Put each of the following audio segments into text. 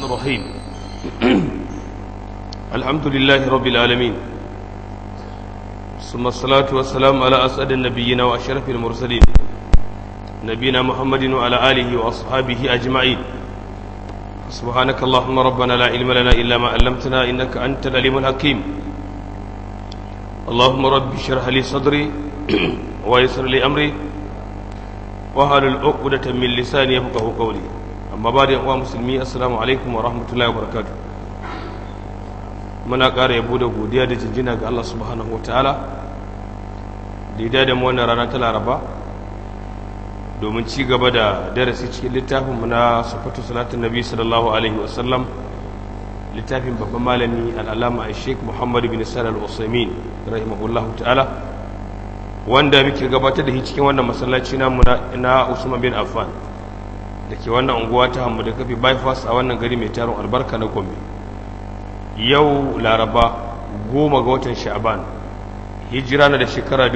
الرحيم الحمد لله رب العالمين ثم الصلاة والسلام على أسعد النبيين وأشرف المرسلين نبينا محمد وعلى آله وأصحابه أجمعين سبحانك اللهم ربنا لا علم لنا إلا ما علمتنا إنك أنت العليم الحكيم اللهم رب اشرح لي صدري ويسر لي أمري وهل العقدة من لساني يفقه قولي amma ba da yawa musulmi assalamu alaikum wa rahmatullahi wa barakatu muna ƙara yabo da godiya da jinjina ga Allah subhanahu wa ta'ala da ya da mu wannan rana ta laraba domin ci gaba da darasi cikin littafin mu na sufatu salatin nabi sallallahu alaihi wa sallam littafin babban malami al'alama a sheik muhammadu bin salal usaimin rahimahullahu ta'ala wanda muke gabatar da shi cikin wannan masallaci namu na usman bin affan da ke wannan unguwa ta hamu da kafi bypass a wannan gari mai tarin albarka na gombe yau laraba goma ga watan sha'aban hijira na da shekara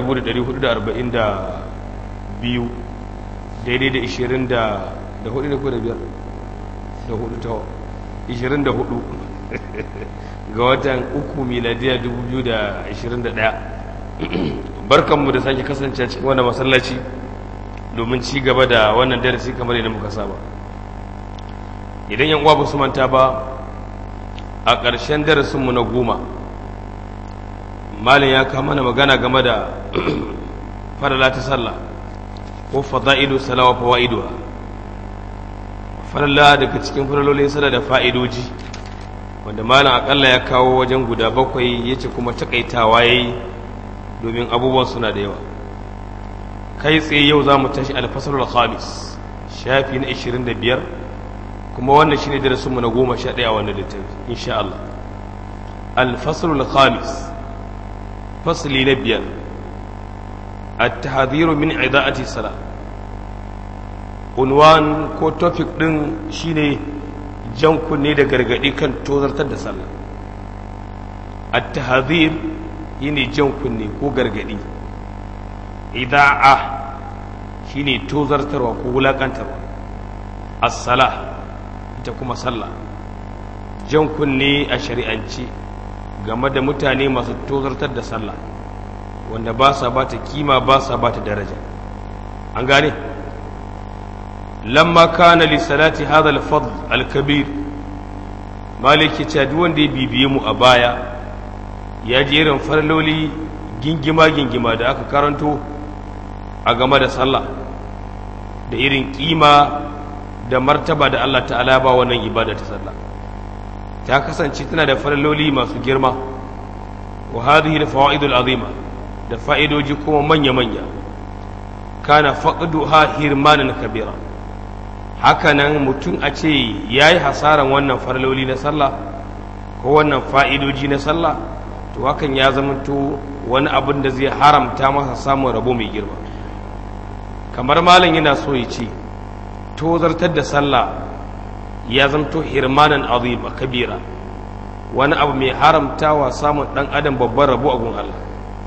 1442 daidai da 20 da da hudu da kuwa da biyar da hudu ta 24 ga watan uku miladiya 2021 barkanmu da sake kasance cikin wannan masallaci domin ci gaba da wannan darasi kamar yadda muka saba idan yan uwa ba su manta ba a ƙarshen darasinmu na goma malin ya kama mana magana game da farala ta sallah ko fada'ilu salawa fawa'iduwa farala daga cikin faralolin sallah da fa'idoji wanda malin akalla ya kawo wajen guda bakwai ya ce kuma takaitawa ya yi domin abubuwan suna da yawa kai tsaye yau za mu tashi alfasarul khamis shafi na 25 kuma wannan shine darasinmu na goma sha ɗaya wannan littafi insha Allah alfasarul khamis fasli na biyar at-tahdhiru min ida'ati salat unwan ko topic din shine jan kunne da gargadi kan tozartar da sallah at-tahdhir yine jan kunne ko gargadi ida'a shine tozartarwa ko wulakantarwa as-sala ita kuma sallah jan kunne a shari'ance game da mutane masu tozartar da sallah wanda ba sa ba ta kima ba sa ba ta daraja an gane lamma kana li salati hadha al-fadl al-kabir maliki ta duk wanda ya bibiye mu a baya ya ji irin farloli gingima-gingima da aka karanto a game da sallah da irin kima da martaba da Allah ta'ala ba wannan ibada ta sallah ta kasance tana da farloli masu girma wa hadhihi al-fawaidul azima da fa'idoji kuma manya-manya kana faqduha hirmanan kabira hakanan mutum a ce yayi hasaran wannan farloli na sallah ko wannan fa'idoji na sallah to hakan ya zamanto wani abin da zai haramta masa samun rabo mai girma kamar malam yana so ya ce tozartar da sallah ya zamto hirmanan azima kabira wani abu mai haramtawa samun dan adam babban rabo a gun Allah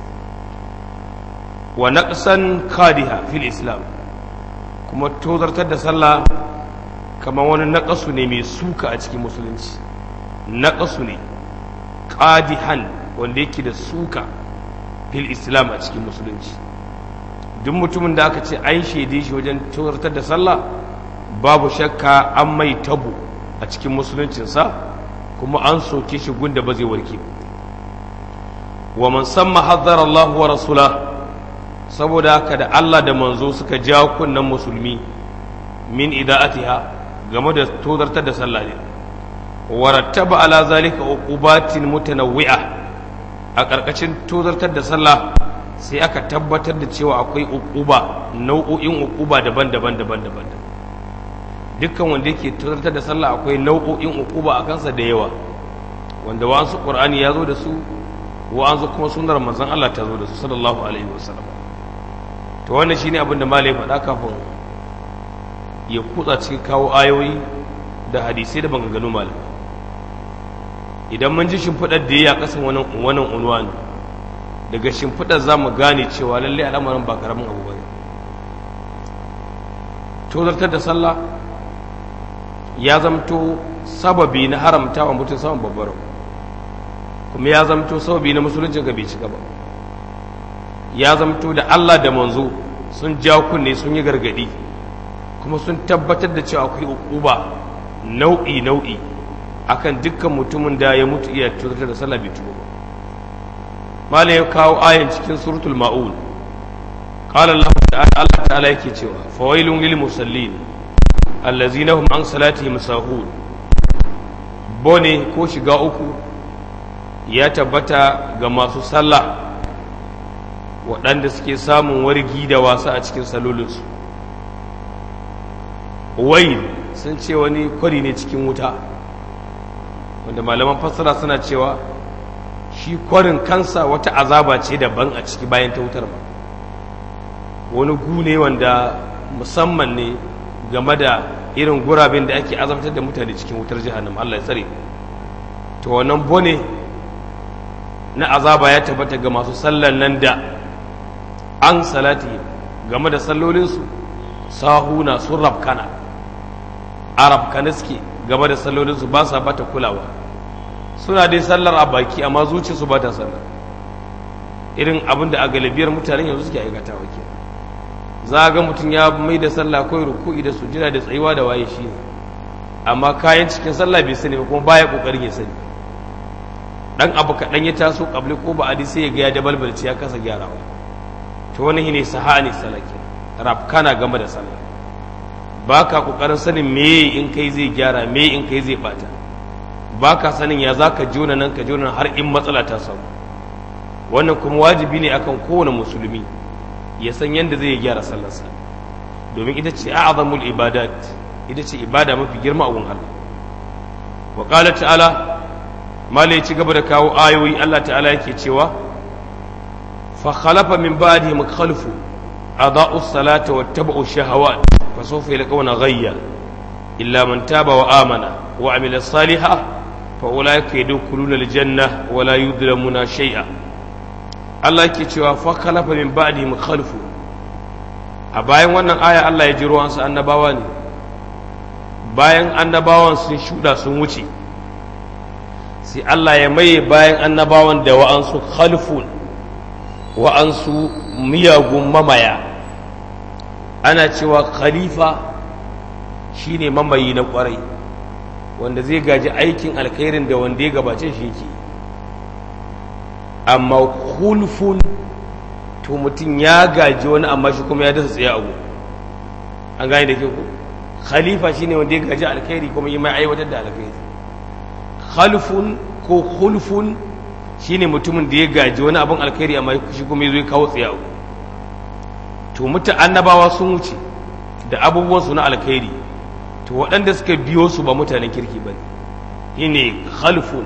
wa naqsan kadiha fil islam kuma tozartar da sallah kamar wani naqasu ne mai suka a cikin musulunci naqasu ne qadihan wanda yake da suka fil islam a cikin musulunci duk mutumin da aka ce an shaide shi wajen tozartar da sallah babu shakka an mai tabo a cikin musuluncinsa kuma an soke shi gunda ba zai warke wa man samma haddara Allah wa rasula saboda haka da Allah da manzo suka ja kunnan musulmi min ida'atiha game da tozartar da sallah ne wa rattaba ala zalika uqubatin mutanawwi'a a ƙarƙashin tozartar da sallah sai aka tabbatar da cewa akwai uquba nau'o'in uquba daban-daban daban-daban dukkan wanda yake tozartar da sallah akwai nau'o'in uquba a kansa da yawa wanda wa'ansu qur'ani ya zo da su wa'ansu kuma sunnar manzon Allah ta zo da su sallallahu alaihi wasallam to wannan shine abin da malai faɗa kafin ya kutsa cikin kawo ayoyi da hadisai da maganganu malai idan mun ji shimfiɗar da ya kasan wannan wannan unwani daga shimfiɗar za mu gane cewa lallai al'amarin ba karamin abu ba ne tozartar da sallah ya zamto sababi na haramta wa mutum saman babbar kuma ya zamto sababi na musuluncin ka bai cika ba ya zamto da Allah da manzo sun ja kunne sun yi gargadi kuma sun tabbatar da cewa akwai uquba nau'i nau'i akan dukkan mutumin da ya mutu iya tutar da sallah bai tuba ba malai ya kawo ayan cikin suratul ma'un qala Allah ta'ala Allah ta'ala yake cewa fawailun lil musallin allazina hum an salatihim sahun bone ko shiga uku ya tabbata ga masu sallah waɗanda suke samun wargi da wasa a cikin salolinsu wail sun ce wani kwari ne cikin wuta wanda malaman fassara suna cewa shi kwarin kansa wata azaba ce daban a ciki bayan ta wutar ba wani gu ne wanda musamman ne game da irin guraben da ake azabtar da mutane cikin wutar jihannam Allah ya tsare to wannan bone na azaba ya tabbata ga masu sallan nan da an salati game da sallolinsu sahuna sun rabkana arab suke game da sallolinsu ba sa bata kulawa suna dai sallar a baki amma zuciyarsu ba ta sallar irin abin da a galibiyar mutanen yanzu suke aikata wa ke za a ga mutum ya mai da sallah kawai ruku'i da sujjada da tsayuwa da waye shi ne amma kayan cikin sallah bai sani ba kuma baya kokarin ya sani dan abu kaɗan ya taso kabli ko ba adi sai ya ga ya dabalbalci ya kasa gyarawa to wani ne sahani salaki rafkana game da sallah ba ka kokarin sanin me in kai zai gyara me in kai zai bata ba ka sanin ya za ka jona nan ka jona har in matsala ta samu wannan kuma wajibi ne akan kowane musulmi ya san yadda zai gyara sallarsa domin ita ce a'azamul ibadat ita ce ibada mafi girma a wurin Allah wa qala ta'ala mala ya ci gaba da kawo ayoyi Allah ta'ala yake cewa fa khalafa min ba'dihim khalfu adaa'u salata wattaba'u shahawat fa sawfa yalqawna ghayya illa man taba wa amana wa amila salihan fa ulaika yadkhuluna aljanna wa la yudlamuna shay'a Allah yake cewa fa khalafa min ba'dihim khalfu a bayan wannan aya Allah ya ji ruwansa annabawa ne bayan annabawan sun shuda sun wuce sai Allah ya maye bayan annabawan da wa'ansu khalfun wa'ansu miyagun mamaya ana cewa khalifa shine mamayi na kwarai wanda zai gaji aikin alkhairin da wanda ya gabace shi yake amma khulfun to mutum ya gaji wani amma shi kuma ya dasa tsaye abu an gane da ke ku khalifa shine wanda ya gaji alkhairi kuma yi mai aiwatar da alkhairi khalfun ko khulfun shine mutumin da ya gaji wani abin alkhairi amma shi kuma ya zo ya kawo tsaye abu to muta annabawa sun wuce da abubuwan su na alkhairi to waɗanda suka biyo su ba mutanen kirki ba ne shine khalfun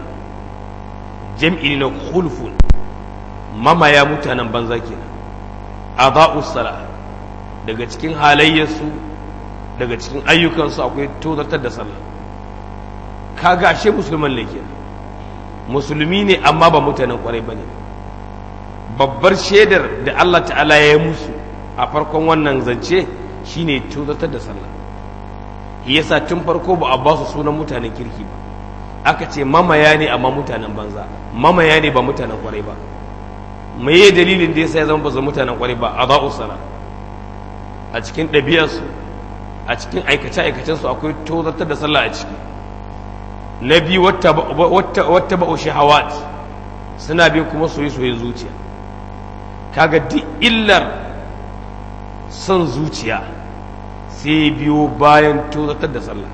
jam'i na khulfun mamaya mutanen banza kenan adha'u sala daga cikin halayyarsu daga cikin ayyukansu akwai tozartar da sallah kaga ashe musulman ne kenan musulmi ne amma ba mutanen kwarai bane babbar shaidar da Allah ta'ala ya yi musu a farkon wannan zance shine tozartar da sallah yasa tun farko ba a ba su sunan mutanen kirki ba aka ce mamaya ne amma mutanen banza mamaya ne ba mutanen kwarai ba meye dalilin da yasa ya zama ba su mutanen kwarai ba a za'u sala a cikin ɗabi'arsu a cikin aikace-aikacensu akwai tozartar da sallah a ciki na biyu wata ba'u shahawat suna bin kuma soye-soyen zuciya kaga duk illar son zuciya sai biyo bayan tozartar da sallah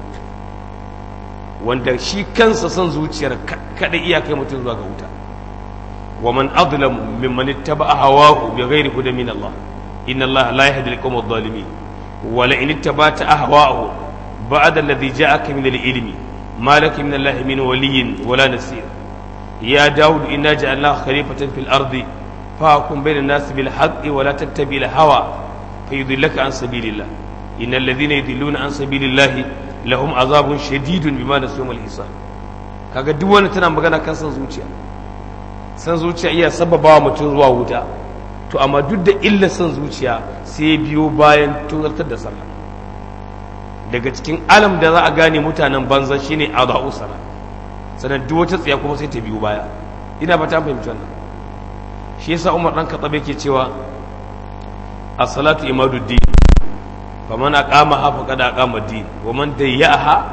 wanda shi kansa son zuciyar kada iyakai mutum zuwa ga wuta wa man adlam mimman ittaba'a hawahu bighairi hudan min Allah inna Allah la yahdi al-qawm adh-dhalimin wa la in ittaba'ta ahwa'ahu ba'da alladhi ja'aka min al-ilmi ma laka min Allah min waliyyin wala nasir ya daud inna ja'alnaka khalifatan fil ardi fahkum bayna an-nas bil haqqi wa la tattabi' al-hawa fayudillaka an sabilillah innal ladhina yudilluna an sabilillah lahum azabun shadidun bima nasu mal hisab kaga duk wani tana magana kan san zuciya san zuciya iya sababawa mutum zuwa wuta to amma duk da illa san zuciya sai biyo bayan tozartar da sallah daga cikin alam da za a gane mutanen banza shine adau sala sanan duk wata tsiya kuma sai ta biyo baya ina ba ta fahimci wannan shi yasa Umar dan Khattab yake cewa as-salatu imaduddin faman aqamaha faqad aqama ad-din wa man dayyaha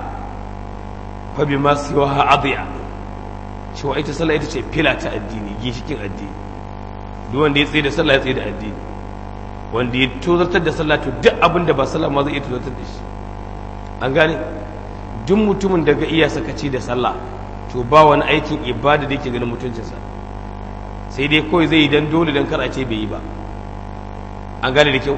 fa bima siwaha adiya cewa ita sallah ita ce fila ta addini ginshikin addini duk wanda ya tsaye da sallah ya tsaye da addini wanda ya tozartar da sallah to duk abin da ba sallah ma zai iya tozartar da shi an gane duk mutumin da ga iya sakaci da sallah to ba wani aikin ibada da yake ganin mutuncinsa sai dai kawai zai yi dan dole dan kar a ce bai yi ba an gane da kyau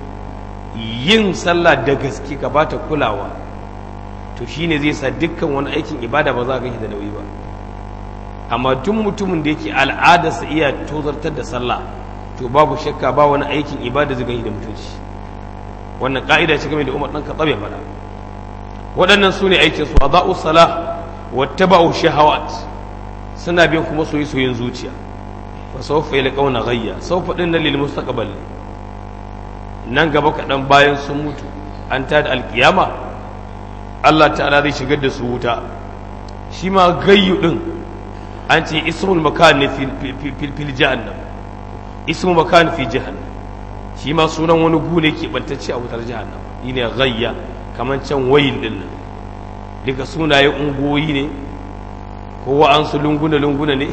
yin sallah da gaske ka bata kulawa to shine zai sa dukkan wani aikin ibada ba za a ganshi da nauyi ba amma duk mutumin da yake al'adarsa iya tozartar da sallah to babu shakka ba wani aikin ibada zai ganshi da mutunci wannan ka'ida ce game da Umar dan Khattab ya faɗa waɗannan su ne aikin su adau salah wattaba'u shahawat suna bin kuma soyi soyin zuciya fa sawfa yalqawna ghayya sawfa dinna lil mustaqbal nan gaba kaɗan bayan sun mutu an ta da alkiyama Allah ta'ala zai shigar da su wuta shi ma gayyu ɗin an ce ismul makan ne fil jahannam ismul makan fi jahannam shi ma sunan wani gune ke bantacce a wutar jahannam yi ne gayya kamar can wayin ɗin nan duka sunaye ungoyi ne ko wa'ansu lunguna-lunguna ne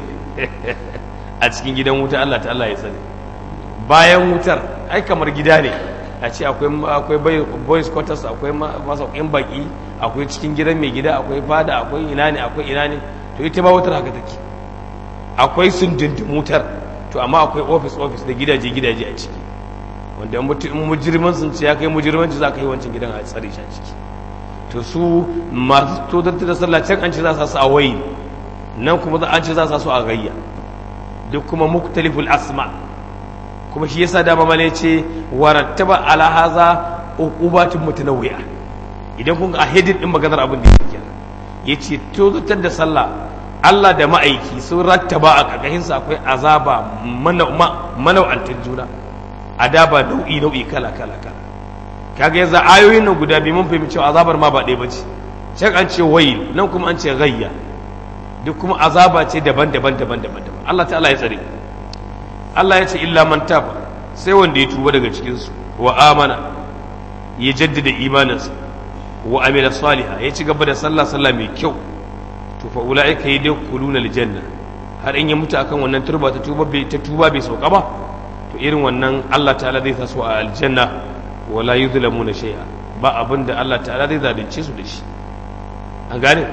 a cikin gidan wuta Allah ta'ala ya sani bayan wutar ai kamar gida ne a ce akwai boys quarters akwai masaukin baki akwai cikin gidan mai gida akwai fada akwai ina ne akwai ina ne to ita ba wutar haka take akwai sundundun wutar to amma akwai office office da gidaje gidaje a ciki wanda in mujirman sun ce ya kai mujirmanci za ka yi wancan gidan a tsare shi a ciki to su masu tozarta da sallah can an ce za su a wayi nan kuma an ce za su a gayya duk kuma muktaliful asma' kuma shi yasa dama male ce warattaba ala haza uqubatun mutanawwi'a idan kun a hedin din maganar abin da yake yace to zutar da sallah Allah da ma'aiki sun rattaba a karkashin sa akwai azaba manau'antar juna adaba nau'i nau'i kala kala kala kaga yanzu ayoyin nan guda biyu mun fahimci cewa azabar ma ba ɗaya bace can an ce wayil nan kuma an ce gayya duk kuma azaba ce daban-daban daban-daban Allah ta'ala ya tsare Allah ya ce illa man taba sai wanda ya tuba daga cikinsu wa amana ya jaddada imaninsa wa amila saliha ya ci gaba da sallah sallah mai kyau to fa ulaika yadkhuluna aljanna har in ya mutu akan wannan turba ta tuba bai ta tuba bai sauka ba to irin wannan Allah ta'ala zai sa su a aljanna wala yuzlamuna shay'a ba abinda Allah ta'ala zai zalunce su da shi an gane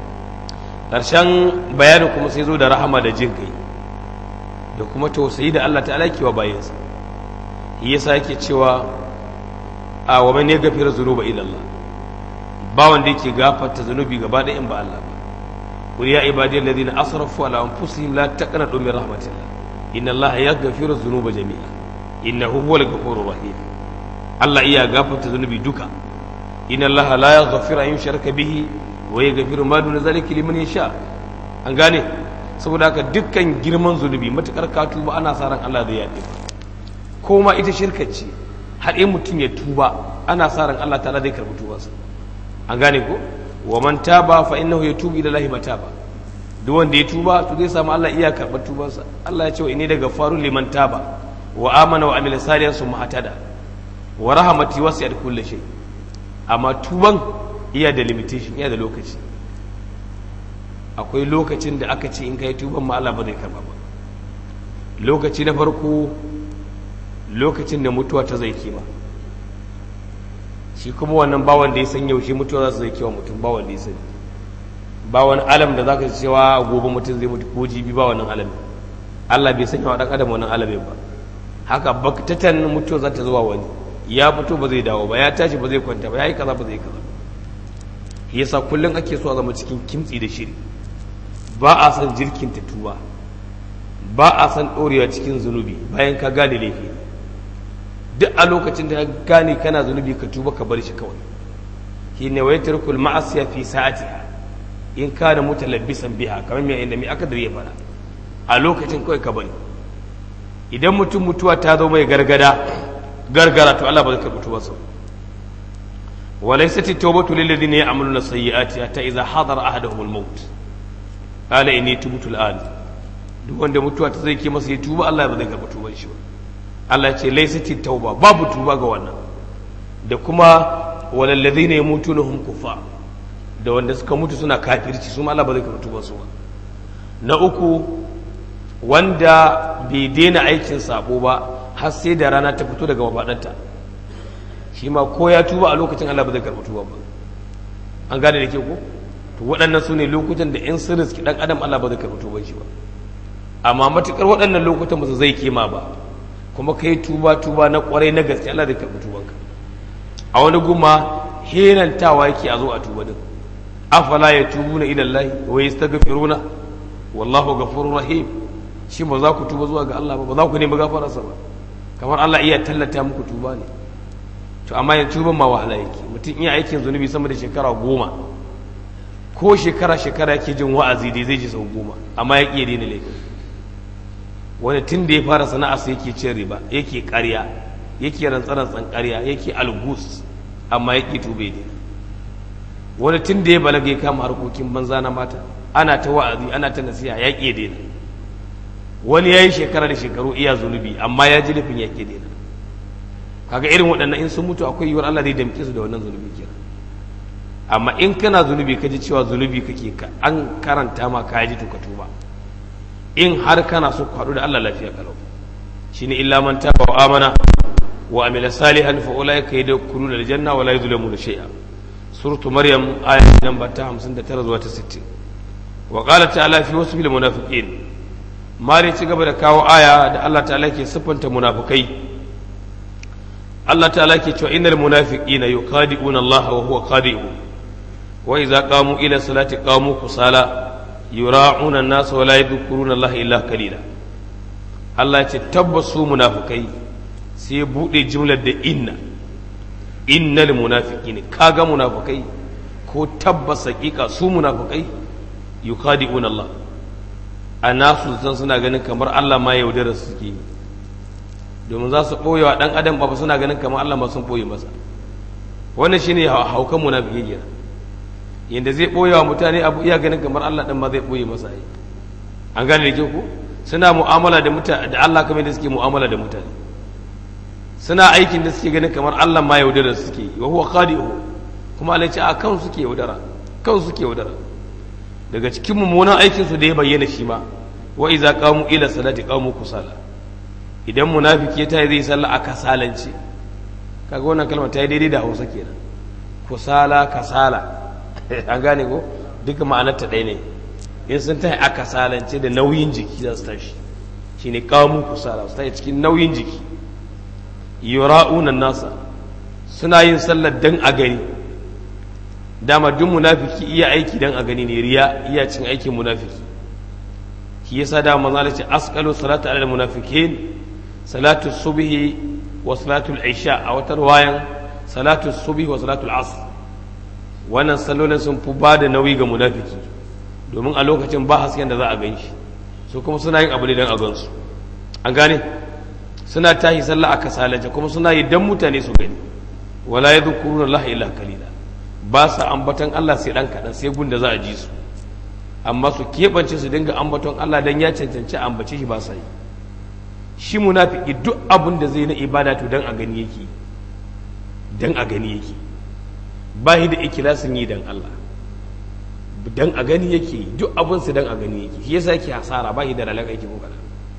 ƙarshen bayanin kuma sai zo da rahama da jin kai da kuma tausayi da Allah ta'ala ke wa bayansa yasa yake cewa a wa man yaghfiru dhunuba ila Allah ba wanda yake gafarta zunubi gaba da in ba Allah ba qul ya ibadi alladhina asrafu ala anfusihim la taqnatu min rahmatillah inna Allah yaghfiru dhunuba jami'a innahu huwal ghafurur rahim Allah iya gafarta zunubi duka inna Allah la yaghfiru an yushraka bihi wa yaghfiru ma duna zalika liman yasha an gane saboda haka dukkan girman zunubi matukar ka tuba ana sa ran Allah zai yaɗe ko ma ita shirka ce har in mutum ya tuba ana sa ran Allah ta'ala zai karɓi tubansa an gane ko wa man taba fa innahu yatubu ila Allah mataba duk wanda ya tuba to zai samu Allah iya karɓar tubansa Allah ya ce wa inni daga faru liman taba wa amana wa amila salihan summa hatada wa rahmati wasi'at kulli shay amma tuban iya da limitation iya da lokaci akwai lokacin da aka ce in ka yi tuban ma Allah ba zai karba ba lokaci na farko lokacin da mutuwa ta zai kima shi kuma wannan bawan da ya san yaushe mutuwa za su zai kewa mutum bawan da ya sani ba wani alam da za ka cewa gobe mutum zai mutu ko jibi ba wannan alamin Allah bai sanya wa ɗan adam wannan alamin ba haka baktatan mutuwa za ta zuwa wani ya fito ba zai dawo ba ya tashi ba zai kwanta ba ya yi kaza ba zai kaza yasa kullum ake so a zama cikin kimtsi da shiri ba a san jirkin ta tuba ba a san ɗorewa cikin zunubi bayan ka gane laifi duk a lokacin da ka gane kana zunubi ka tuba ka bar shi kawai shi ne wai turkul ma'asiya fi sa'atiha in ka da mutalabbisan biha kamar mai inda mai aka da ya fara a lokacin kawai ka bari idan mutum mutuwa ta zo mai gargada gargara to Allah ba zai karɓi tubarsa وليست التوبة للذين يعملون السيئات حتى إذا حضر أحدهم الموت قال إني تبت الآن duk wanda mutuwa ta zai ke masa ya tuba Allah ba zai karɓi tuban shi ba Allah ya ce laysati tauba babu tuba ga wannan da kuma walallazina yamutuna hum kufa da wanda suka mutu suna kafirci su ma Allah ba zai karɓi tuban su ba na uku wanda bai daina aikin sabo ba har sai da rana ta fito daga mafaɗanta shi ma ko ya tuba a lokacin Allah ba zai karɓi tuba ba an gane da ke ko to waɗannan su ne lokutan da in sun riski ɗan adam Allah ba zai karɓi tuban shi ba amma matuƙar waɗannan lokutan ba su zai kema ba kuma ka yi tuba tuba na ƙwarai na gaske Allah zai karɓi tubanka a wani guma henantawa yake a zo a tuba din afala ya tubu na idan lahi wa yastaghfiruna wallahu ghafurur rahim shi ba za ku tuba zuwa ga Allah ba ba za ku nemi gafararsa ba kamar Allah iya tallata muku tuba ne to amma yanzu tuban ma wahala yake mutum iya aikin zunubi sama da shekara goma ko shekara shekara yake jin wa'azi dai zai ji sau goma amma ya iya daina laifin wani tun da ya fara sana'arsa yake cin riba yake karya yake rantsarantsan karya yake algus amma yake tube ne wani tun da ya balaga ya kama harkokin banza na mata ana ta wa'azi ana ta nasiha ya ƙi daina wani ya yi shekara da shekaru iya zunubi amma ya ji nufin ya ƙi daina kaga irin waɗannan in sun mutu akwai yiwuwar Allah zai damƙe su da wannan zunubi kenan amma in kana zunubi ka ji cewa zunubi kake ka an karanta ma ka ji to ka tuba in har kana so ku haɗu da Allah lafiya kalau shine illa man taba wa amana wa amila salihan fa ulaika yadkhuluna aljanna wa la yuzlamuna shay'a suratu maryam ayat namba ta 59 zuwa ta 60 wa qala ta'ala fi wasfil munafiqin mari ci gaba da kawo aya da Allah ta'ala ke siffanta munafikai Allah ta'ala ke cewa innal munafiqina yuqadi'una Allah wa huwa qadi'u wa idza qamu ila salati qamu kusala yura'una an-nas wa la yadhkuruna Allah illa qalila Allah ya ce tabbasu munafikai sai ya bude jimlar da inna innal munafiqina kaga munafikai ko tabbas hakika su munafikai yuqadi'una Allah a nasu san suna ganin kamar Allah ma yaudara su suke yi domin za su ɓoye wa ɗan adam ba suna ganin kamar Allah ma sun ɓoye masa wannan shine haukan munafiki kenan yanda zai ɓoye wa mutane abu iya ganin kamar Allah ɗan ma zai ɓoye masa yi an gane da ke ku suna mu'amala da mutane da Allah kamar da suke mu'amala da mutane suna aikin da suke ganin kamar Allah ma yaudara su suke yi wa huwa khadi'u kuma Allah ya ce a kan suke yaudara kan suke yaudara daga cikin mummunan aikinsu da ya bayyana shi ma wa iza qamu ila salati qamu kusala idan munafiki ya tayi zai sallah a kasalance kaga wannan kalmar ta yi daidai da Hausa kenan kusala kasala an gane ko duka ma'anar ta ɗaya ne in sun tayi a kasalance da nauyin jiki za su tashi shine qamu kusala su tayi cikin nauyin jiki yura'una nasa suna yin sallar dan a gani dama duk munafiki iya aiki dan a gani ne riya iya cin aikin munafiki shi yasa da manzo Allah ce asqalu salatu ala munafikin salatu subhi wa salatu al-isha a wata riwayan salatu subhi wa salatu al-asr wannan sallolin sun fi ba da nauyi ga munafiki domin a lokacin ba hasken da za a gan shi su kuma suna yin abu ne dan a gansu an gane suna tahi sallah a kasalace kuma suna yi dan mutane su gani wala yadhkuruna Allah illa qalila ba sa ambaton Allah sai ɗan kaɗan sai gun da za a ji su amma su keɓance su dinga ambaton Allah don ya cancanci ambace shi ba sa yi shi munafiki duk abin da zai na ibada to don a gani yake don a gani yake ba shi da ikilasin yi don Allah don a gani yake duk abin su don a gani yake shi yasa yake hasara ba shi da ralar aiki ko kaɗan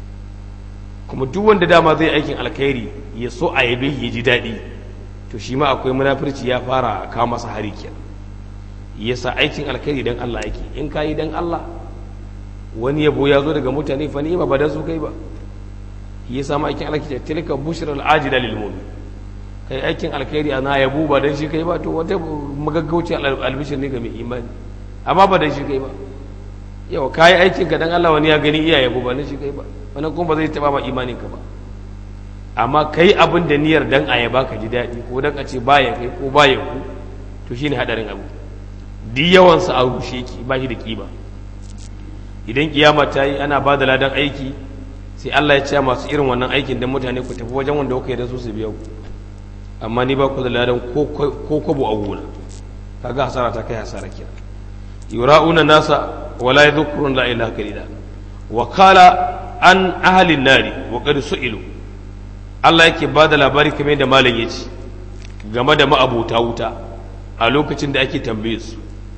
kuma duk wanda dama zai aikin alkhairi ya so a yabe ya ji daɗi to shi ma akwai munafurci ya fara kawo masa hari kenan yasa aikin alkhairi dan Allah yake in kayi dan Allah wani yabo ya zo daga mutane fa ni'ima ba da su kai ba yasa ma aikin alkhairi tilka bushral ajila lil mu'min kai aikin alkhairi ana yabo ba dan shi kai ba to wata magaggauci albishir ne ga mai imani amma ba dan shi kai ba yau kayi aikin ka dan Allah wani ya gani iya yabo ba dan shi kai ba wannan kuma ba zai taba ma imanin ka ba amma kai abin da niyyar dan a yaba ka ji daɗi ko dan a ce baya kai ko baya ku to shine hadarin abu duk yawansa a rushe ki ba shi da kima idan kiyama ta yi ana ba da ladan aiki sai Allah ya ce masu irin wannan aikin dan mutane ku tafi wajen wanda kuka yi da su su biya ku amma ni ba ku da ladan ko kwabo a gona kaga hasara ta kai hasara kira yura'una nasa wala yadhkurun la ilaha illa wa qala an ahli nari wa qad su'ilu Allah yake ba da labari kamar da malam yace game da ma'abuta wuta a lokacin da ake tambaye su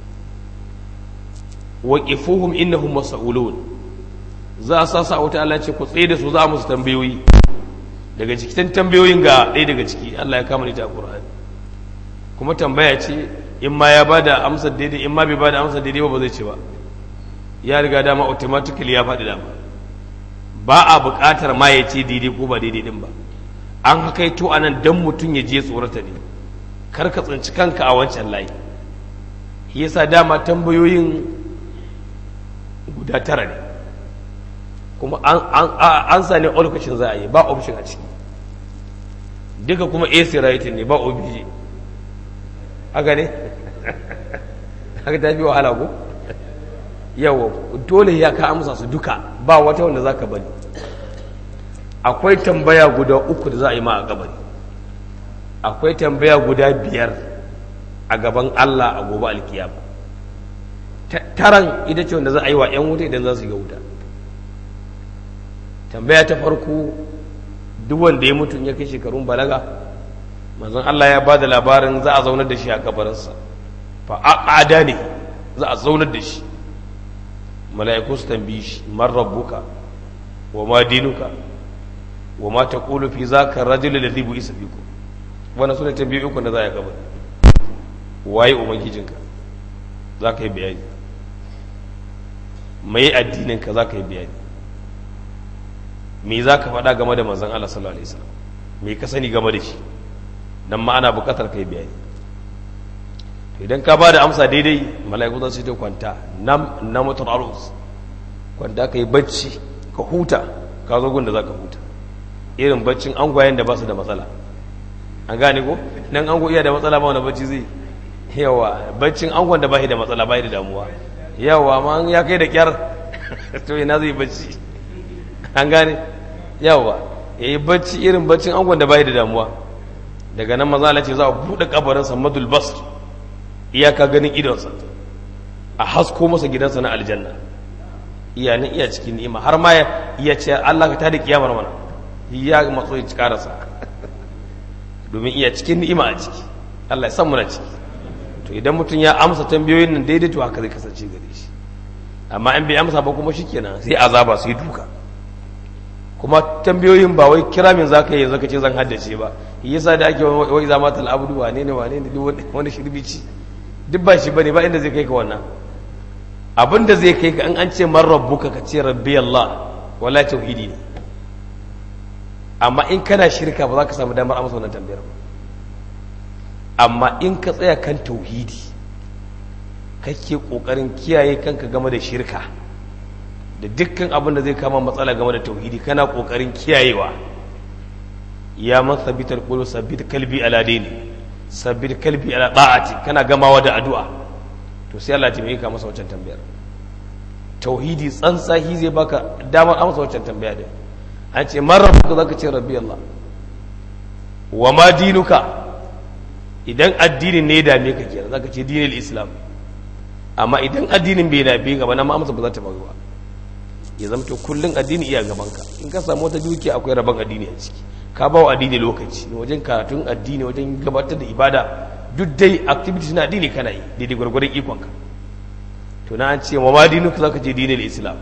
waqifuhum innahum mas'ulun za a sasa wuta Allah ce ku tsaye da su za a musu tambayoyi daga cikin tambayoyin ga ɗaya daga ciki Allah ya kama ni ta Qur'ani kuma tambaya ce in ma ya bada amsar daidai in ma bai bada amsar daidai ba ba zai ce ba ya riga dama automatically ya faɗi dama ba a buƙatar ma ya ce daidai ko ba daidai din ba an hakaito anan dan mutum ya je tsorata ne kar ka tsinci kanka a wancan layi yasa dama tambayoyin guda tara ne kuma an sa ne lokacin za a yi ba option a ciki duka kuma ac writing ne ba obj haka ne haka ta fi wahala ko yawa dole ya ka amsa su duka ba wata wanda za ka bari akwai tambaya guda uku da za a yi ma a gabari akwai tambaya guda biyar a gaban allah a gobe alkiyama taran ita ce wanda za a yi wa 'yan wuta idan za su yi wuta tambaya ta farko duk wanda ya mutu ya kai shekarun balaga manzon Allah ya ba da labarin za a zaunar da shi a kabarinsa fa aqada ne za a zaunar da shi mala'iku su tambayi shi man rabbuka wa ma dinuka wa ma taqulu fi zaka ar-rajul alladhi bu'isa fikum wannan sune tambayoyi uku da za a kabari waye ubangijinka za ka yi bayani mai addininka za ka yi bayani me za ka faɗa game da manzan Allah sallallahu alaihi wasallam me ka sani game da shi dan ma ana buƙatar kai bayani to idan ka ba da amsa daidai mala'iku za su ce kwanta nam na mutul arus kwanta ka yi bacci ka huta ka zo gun da za ka huta irin baccin angwayen da ba su da matsala an gane ko nan ango iya da matsala ba wani bacci zai yawa baccin angon da ba shi da matsala ba da damuwa yawa ma ya kai da kyar to ina zai bacci an gane yawa ya yi bacci irin baccin angon da bai da damuwa daga nan maza ce za a buɗe kabarinsa madul basr iyaka ganin idonsa a hasko masa gidansa na aljanna iya nan iya cikin ni'ima har ma iya ce Allah ka tada kiyamar mana ya matso ya karasa domin iya cikin ni'ima a ciki Allah ya san muna ciki to idan mutum ya amsa tambayoyin nan daidai to haka zai kasance gare shi amma in bai amsa ba kuma shikenan sai azaba sai duka kuma tambayoyin ba wai kira min zaka yi yanzu kace zan haddace ba yasa da ake wai zama tal abdu wane ne wane ne wani shirbici duk ba shi bane ba inda zai kai ka wannan abin da zai kai ka in an ce man rabbuka ka ce rabbi Allah wala tauhidi ne amma in kana shirka ba za ka samu damar amsa wannan tambayar ba amma in ka tsaya kan tauhidi kake kokarin kiyaye kanka game da shirka da dukkan abin da zai kama matsala game da tauhidi kana kokarin kiyayewa ya man sabitar qulu sabit kalbi ala dini sabit kalbi ala da'ati kana gamawa da addu'a to sai Allah ya taimake ka masa wancan tambayar tauhidi tsantsahi zai baka damar amsa wancan tambaya din an ce man rabbuka zaka ce rabbi Allah wa ma dinuka idan addinin ne dame ka kenan zaka ce dinil islam amma idan addinin bai dame ka ba na ma amsa ba za ta faru ba ya zama to kullun addini iya gaban ka in ka samu wata dukiya akwai rabon addini a ciki ka ba wa addini lokaci wajen karatun addini wajen gabatar da ibada duk dai activities na addini kana yi daidai gwargwaron ikon ka to na an ce wa ma dinuka zaka ce dinil islam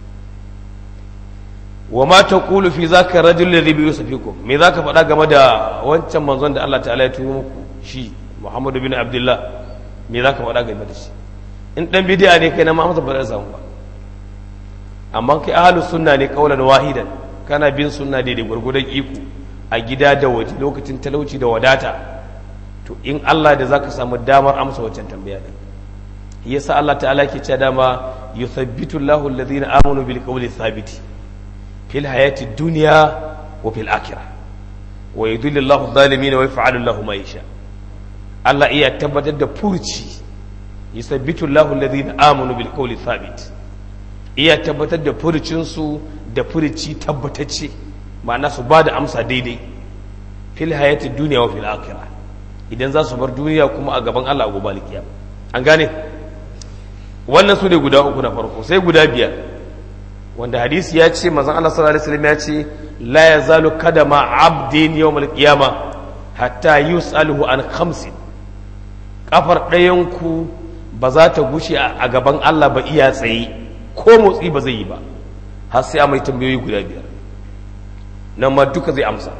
wa ma taqulu fi zaka rajul ladhi bi yusufikum me zaka faɗa game da wancan manzon da Allah ta'ala ya turo muku shi Muhammadu bin Abdullah me zaka faɗa game da shi in dan bid'a ne kai na ma ba zai samu ba amma kai ahlus sunna ne kaulan wahidan kana bin sunna daidai gurgudan iko a gida da waje lokacin talauci da wadata to in Allah da zaka samu damar amsa wancan tambaya din yasa Allah ta'ala ke cewa dama yuthabbitu Allahu alladhina amanu bil qawli thabiti fil hayati dunya wa fil akhirah wa yudhillu Allahu adh-dhalimin wa yaf'alu Allahu ma yasha Allah iya tabbatar da furci yuthabbitu Allahu alladhina amanu bil qawli thabit iya tabbatar da furcin su da furci tabbatacce ma'ana su ba da amsa daidai fil hayati duniya wa fil akhirah idan za su bar duniya kuma a gaban Allah a gobe alkiyama an gane wannan su ne guda uku na farko sai guda biyar wanda hadisi ya ce manzon Allah sallallahu alaihi wasallam ya ce la yazalu kadama abdin yawm alqiyama hatta yus'aluhu an khamsin kafar ɗayan ku ba za ta gushe a gaban Allah ba iya tsaye ko motsi ba zai yi ba har sai a mai tambayoyi guda biyar nan ma duka zai amsa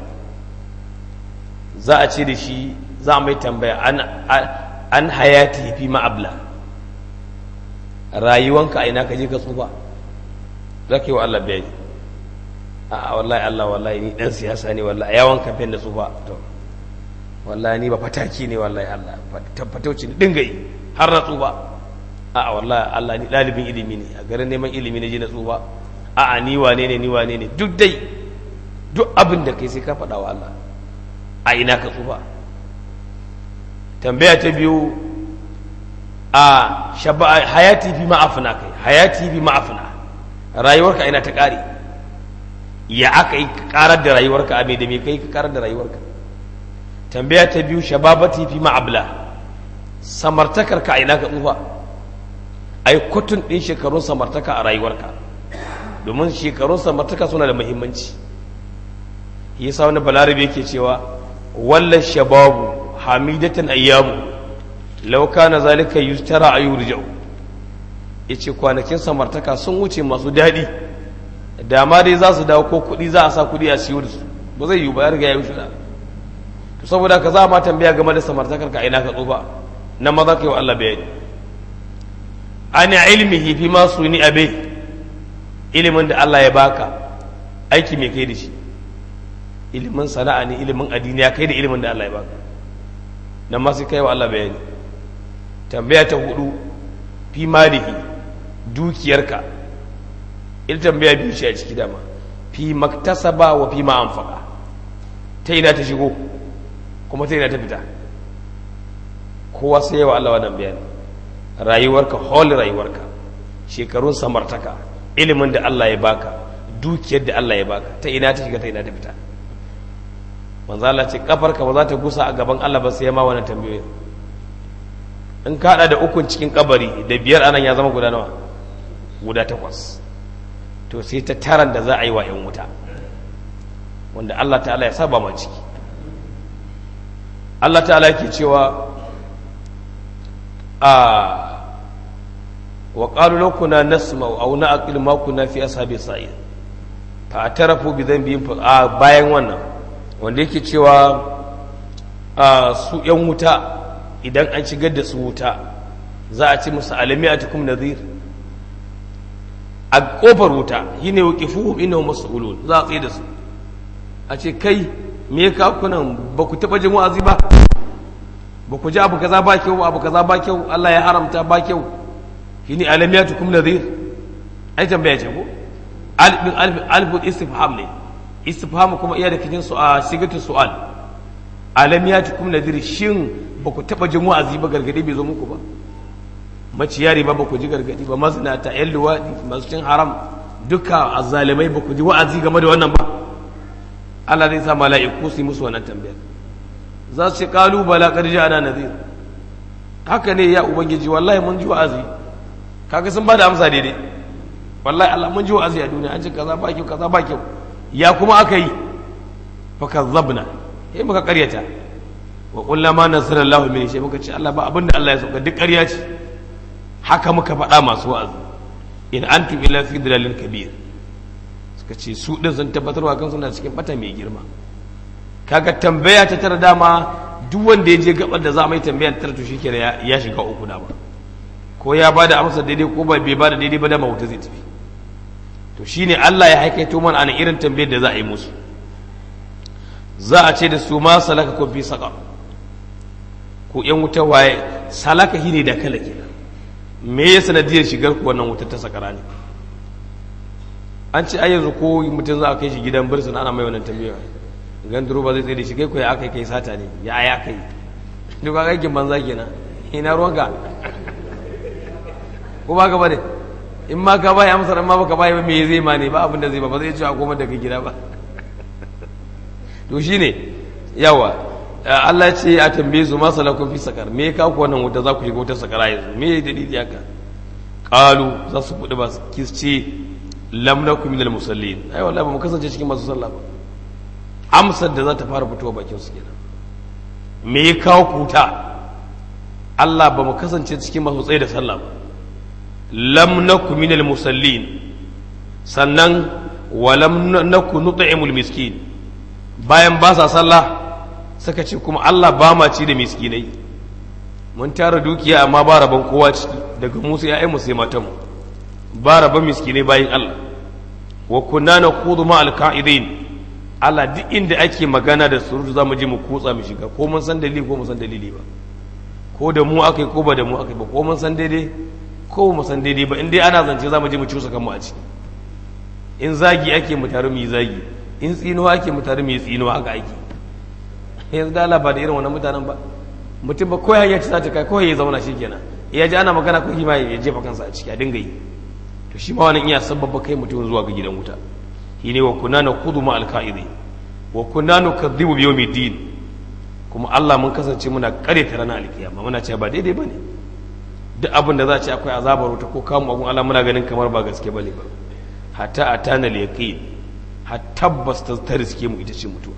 za a ce da shi za a mai tambaya an hayati fi ma'abla rayuwanka a ina ka je ka tsufa za ka yi wa Allah bayani a wallahi Allah wallahi ni dan siyasa ne wallahi yawan kamfen da tsufa to wallahi ni ba fataki ne wallahi Allah tabbatauci ne dinga yi har na tsufa a wallahi Allah ni dalibin ilimi ne a garin neman ilimi ne je na tsufa a a ni wane ne ni wane ne duk dai duk abin da kai sai ka faɗa wa Allah a ina ka tsufa tambaya ta biyu a hayati fi ma'afina kai hayati fi ma'afina rayuwarka ina ta ƙare ya aka yi ƙarar da rayuwarka a mai da mai kai ka ƙarar da rayuwarka tambaya ta biyu shababati fi ma'abla samartakarka a ina ka tsufa ai kutun ɗin shekarun samartaka a rayuwarka domin shekarun samartaka suna da muhimmanci yasa wani balarabe yake cewa wallan shababu hamidatan ayyamu law kana zalika yustara ayurjau yace kwanakin samartaka sun wuce masu daɗi da ma dai za su dawo ko kuɗi za a sa kuɗi a siyo da su ba zai yiwu ba ya riga ya wuce da to saboda ka za ma tambaya game da samartakar ka ina ka tsufa nan ma za ka yi wa Allah bayani ana ilmihi fi ma suni abe ilimin da Allah ya baka aiki mai kai da shi ilimin sana'a ne ilimin addini ya kai da ilimin da Allah ya baka nan ma sai kai wa Allah bayani tambaya ta hudu fi malihi dukiyarka ita tambaya biyu ce a ciki dama fi maktasaba wa fi ma anfaqa ta ina ta shigo kuma ta ina ta fita kowa sai yawa Allah wannan bayani rayuwarka hol rayuwarka shekarun samartaka ilimin da Allah ya baka dukiyar da Allah ya baka ta ina ta shiga ta ina ta fita manzo Allah ce kafarka ba za ta gusa a gaban Allah ba sai ma wannan tambayoyin in ka hada da ukun cikin kabari da biyar anan ya zama guda nawa guda takwas to sai ta taran da za a yi wa yan wuta wanda Allah ta'ala ya saba ma ciki Allah ta'ala yake cewa a wa qalu law kunna nasma'u aw na'qilu ma kunna fi ashabi sa'ir fa atarafu bi dhanbihim fa bayan wannan wanda yake cewa a su yan wuta idan an shigar da su wuta za a ci musu alami a tukum nazir a kofar wuta shine waqifuhum innahum mas'ulun za a tsaye da su a ce kai me ka kunan ba ku taba jin wa'azi ba ba ku ji abu kaza ba kyau abu kaza ba kyau Allah ya haramta ba kyau shine alamiyatukum nadhir ai tambaya ce ko alif alif alif istifham ne istifham kuma iya da kijin su a sigatu su'al alamiyatukum nadhir shin ba ku taba jin wa'azi ba gargadi bai zo muku ba maciyari ba ba ku ji gargadi ba mazinata yan luwaɗi masu cin haram duka azzalimai ba ku ji wa'azi game da wannan ba Allah zai sa mala'iku su yi musu wannan tambayar za su ce kalu bala ƙarji ana nazir haka ne ya ubangiji wallahi mun ji wa'azi kaga sun ba da amsa daidai wallahi Allah mun ji wa'azi a duniya an ce kaza ba kyau kaza ba kyau ya kuma aka yi fa kazzabna sai muka karyata wa qulna ma nasara Allahu min shay muka ce Allah ba abinda Allah ya sauka duk ƙarya ce haka muka faɗa masu wa'azi in antum illa fi dalalin kabir suka ce su ɗin sun tabbatarwa kan suna cikin bata mai girma kaga tambaya ta tara dama duk wanda ya je gabar da za a mai tambaya ta tara to shi kenan ya shiga uku dama ko ya ba da amsa daidai ko ba bai ba da daidai ba dama wuta zai tafi to shine Allah ya haikaito mana ana irin tambayar da za a yi musu za a ce da su ma salaka ko fi saka ko yan wuta waye salaka shine da kala kenan me ya sanadiyar shigar ku wannan wutar ta sakara ne an ce ai yanzu ko mutum za a kai shi gidan birsin ana mai wannan tambaya ganduro ba zai tsaye da shi kai ko ya aka kai sata ne ya ya kai duk aka aikin banza kenan ina ruwanka ko ba ka bane in ma ka bai amsar amma baka bai ba me zai ma ne ba abin da zai ba ba zai ci a goma daga gida ba to shine yawa Allah ce a tambaye su masa lakon fi sakar me ka ku wannan wuta za ku shiga wutar sakara yanzu me ya dalili haka qalu za su buɗe ba su ce lam nakum minal musallin ai wallahi ba mu kasance cikin masu sallah ba amsar da za ta fara fitowa bakin su kenan me ya kawo ku wuta Allah ba mu kasance cikin masu tsaye da sallah ba lam nakum minal musallin sannan wa lam nakum nut'imul miskin bayan ba sa sallah suka ce kuma Allah ba ma ci da miskinai mun tara dukiya amma ba rabon kowa ciki daga musu ya'yan mu sai matan ba rabon miskinai bayan Allah wa kunna naqudu ma alqa'idin Allah duk inda ake magana da surutu za mu je mu kutsa mu shiga ko mun san dalili ko mun san dalili ba ko da mu akai ko ba da mu akai ba ko mun san daidai ko mu san daidai ba in dai ana zance za mu je mu cusa kanmu a ciki in zagi ake mu tare mu yi zagi in tsinuwa ake mu tare mu yi tsinuwa haka ake yanzu da Allah ba da irin wannan mutanen ba mutum ba kawai ya ci za ta kai kawai ya zauna shikenan ya ji ana magana ko hima ya jefa kansa a ciki a dinga yi to shi ma wannan iya sababba kai mutum zuwa ga gidan wuta shi ne wa kunna na kudu ma alka'idi wa kunna nu kadhibu bi yawmiddin kuma Allah mun kasance muna kare ta ranar alkiyama muna cewa ba daidai bane duk abin da za a ce akwai azabar wuta ko kamun agun Allah muna ganin kamar ba gaske bane ba hatta atana al-yaqin har tabbas ta riske mu ita ce mutuwa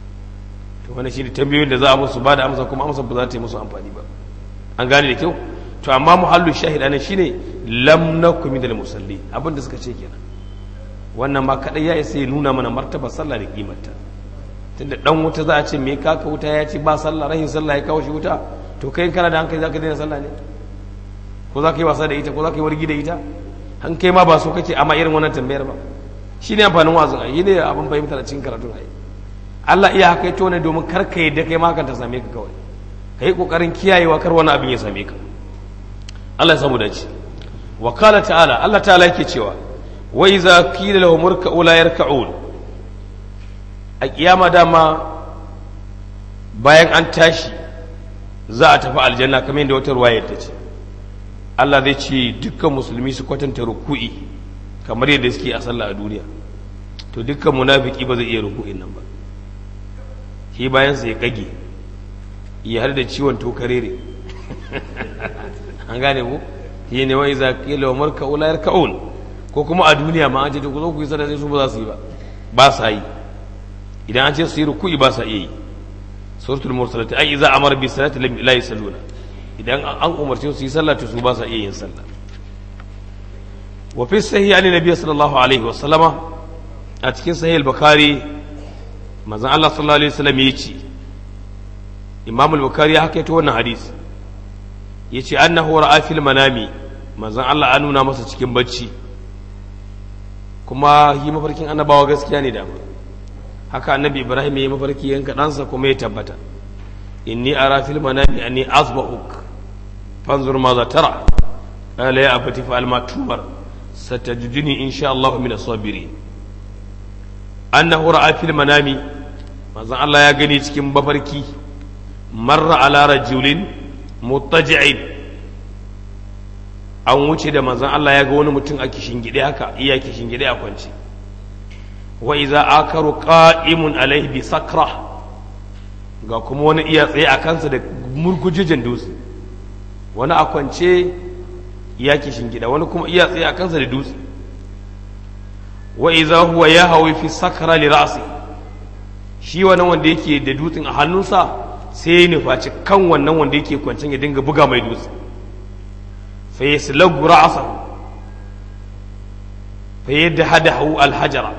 to wannan shi ne tambayoyin da za a musu ba da amsa kuma amsa ba za ta yi musu amfani ba an gane da kyau to amma muhallu shahid anan shine lam nakum minal musalli abin da suka ce kenan wannan ma kadai ya isa ya nuna mana martaba sallah da kimarta tunda dan wuta za a ce me kaka wuta ya ce ba sallah rahin sallah ya kawo shi wuta to kai kana da hankali zaka daina sallah ne ko za ka yi wasa da ita ko za ka yi wargi da ita an kai ma ba so kake amma irin wannan tambayar ba shine amfanin wazin ayi ne abin fahimta da cikin karatun ayi Allah iya haka ito ne domin kar ka yadda kai ma ta same ka kawai ka yi ƙoƙarin kiyayewa kar wani abin ya same ka Allah ya samu dace wa kala ta'ala Allah ta'ala yake cewa wa iza qila lahum irka'u la yarka'un a kiyama dama bayan an tashi za a tafi aljanna kamar yadda wata ruwaya ta ce Allah zai ce dukkan musulmi su kwatanta ruku'i kamar yadda suke a sallah a duniya to dukkan munafiki ba zai iya ruku'in nan ba shi bayansa ya kage ya har da ciwon tokarere an gane ku shi ne wai za ka yi lawamar ka'ulayar ka'un ko kuma a duniya ma an ce ku zo ku yi sadar su ba za su yi ba ba sa yi idan an ce su yi ruku'i ba sa iya yi suratul mursalati ai idza amara bi salati la yusalluna idan an umarce su yi sallah to su ba sa iya yin sallah wa fi sahih ali nabiy sallallahu alaihi wa sallama a cikin sahih al-bukhari manzon Allah sallallahu alaihi wasallam ya ce Imam al-Bukhari ya haka wannan hadisi yace annahu ra'a fil manami manzon Allah an nuna masa cikin bacci kuma yi mafarkin annabawa gaskiya ne dama haka annabi Ibrahim ya yi mafarki yanka ɗansa kuma ya tabbata inni ara fil manami anni asba'uk fanzur ma za tara qala ya abati fa alma tumar satajiduni insha Allah min as-sabirin annahu ra'a fil manami manzon Allah ya gani cikin bafarki marra ala rajulin muttaji'in an wuce da manzon Allah ya ga wani mutum a kishingide haka iya kishingide a kwance wa iza akaru qa'imun alaihi bi sakra ga kuma wani iya tsaye a kansa da murgujejen dutse wani a kwance iya kishingida wani kuma iya tsaye a kansa da dutse wa iza huwa ya hawi fi sakra li ra'si shi wannan wanda yake da dutsen a hannunsa sai ya nufaci kan wannan wanda yake kwancen ya dinga buga mai dutse fa yaslagu ra'sahu fa yadhadahu alhajara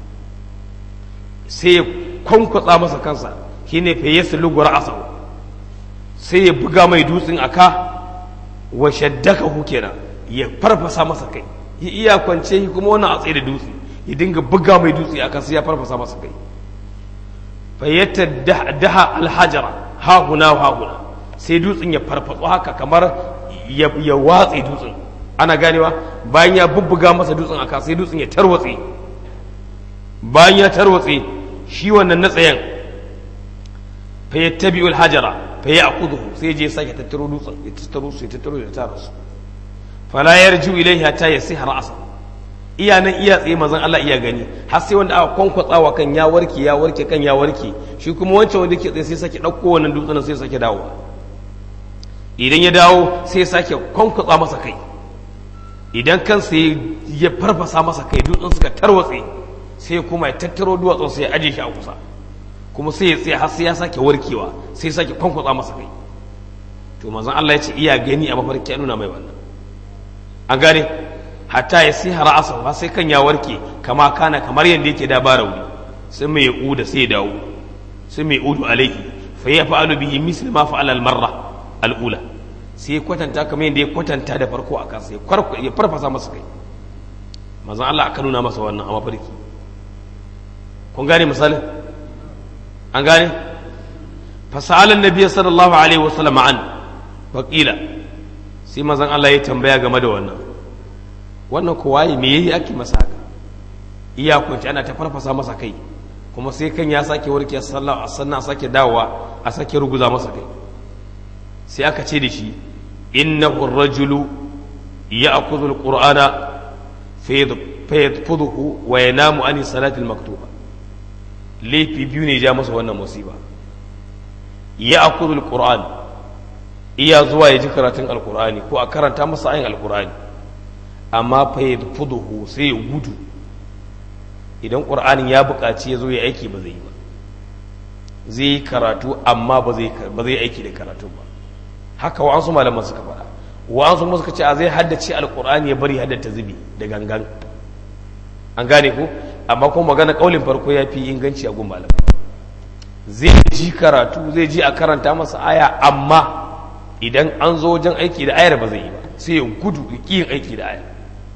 sai ya kwankwatsa masa kansa shine fa yaslagu ra'sahu sai ya buga mai dutsen aka wa shaddakahu kenan ya farfasa masa kai ya iya kwance kuma wannan a tsaye da dutse ya dinga buga mai dutse aka sai ya farfasa masa kai fayyata daha alhajara hahuna hahuna sai dutsen ya farfatsu haka kamar ya watse dutsen ana ganewa bayan ya bubbuga masa dutsen aka sai dutsen ya tarwatse bayan ya tarwatse shi wannan na tsayen fayyata biyu alhajara fayya a kudu sai je sake tattaro dutsen ya tattaro su ya tattaro ya tara su fala yarju ilaihi hatta yasiha ra'sa iya nan iya tsaye mazan Allah iya gani har sai wanda aka kwankwatsawa kan ya warke ya warke kan ya warke shi kuma wancan wanda ke tsaye sai sake ɗauko wannan dutsen sai sake dawowa idan ya dawo sai sake kwankwatsa masa kai idan kansa ya farfasa masa kai dutsen suka tarwatse sai kuma ya tattaro duwatsun sai ya aje shi a kusa kuma sai ya tsaye har sai ya sake warkewa sai ya sake kwankwatsa masa kai to manzon Allah ya ce iya gani a mafarki ya nuna mai wannan an gane hatta ya sai ra'asa har sai kan ya warke kama kana kamar yadda yake da ba rauni sai mai uda sai ya dawo sai mai udu alaihi fa ya fa'alu bihi misl ma fa'ala al-marra al-ula sai ya kwatanta kamar yadda ya kwatanta da farko a kansa ya farfasa masa kai manzon Allah aka nuna masa wannan a mafarki kun gane misalin an gane fasalan nabiyyi sallallahu alaihi wasallam an faqila sai manzon Allah ya tambaya game da wannan wannan ko waye me yayi ake masa haka iya kunci ana ta farfasa masa kai kuma sai kan ya sake warke sallah a sannan sake dawowa a sake ruguza masa kai sai aka ce da shi innahu ar-rajulu ya'khudhu al-qur'ana fayadfuduhu wa yanamu an salati al-maktuba laifi biyu ne ja masa wannan musiba ya'khudhu al-qur'an iya zuwa ya ji karatun alkur'ani ko a karanta masa ayin alkur'ani amma fa ya fuduhu sai ya gudu idan ƙur'anin ya buƙaci ya zo ya aiki ba zai yi ba zai yi karatu amma ba zai aiki da karatu ba haka wa'ansu malaman suka faɗa wa'ansu kuma suka ce a zai haddace alkur'ani ya bari haddata zubi da gangan an gane ko amma kuma magana ƙaulin farko ya fi inganci a gun malam zai ji karatu zai ji a karanta masa aya amma idan an zo wajen aiki da ayar ba zai yi ba sai ya gudu ya yin aiki da ayar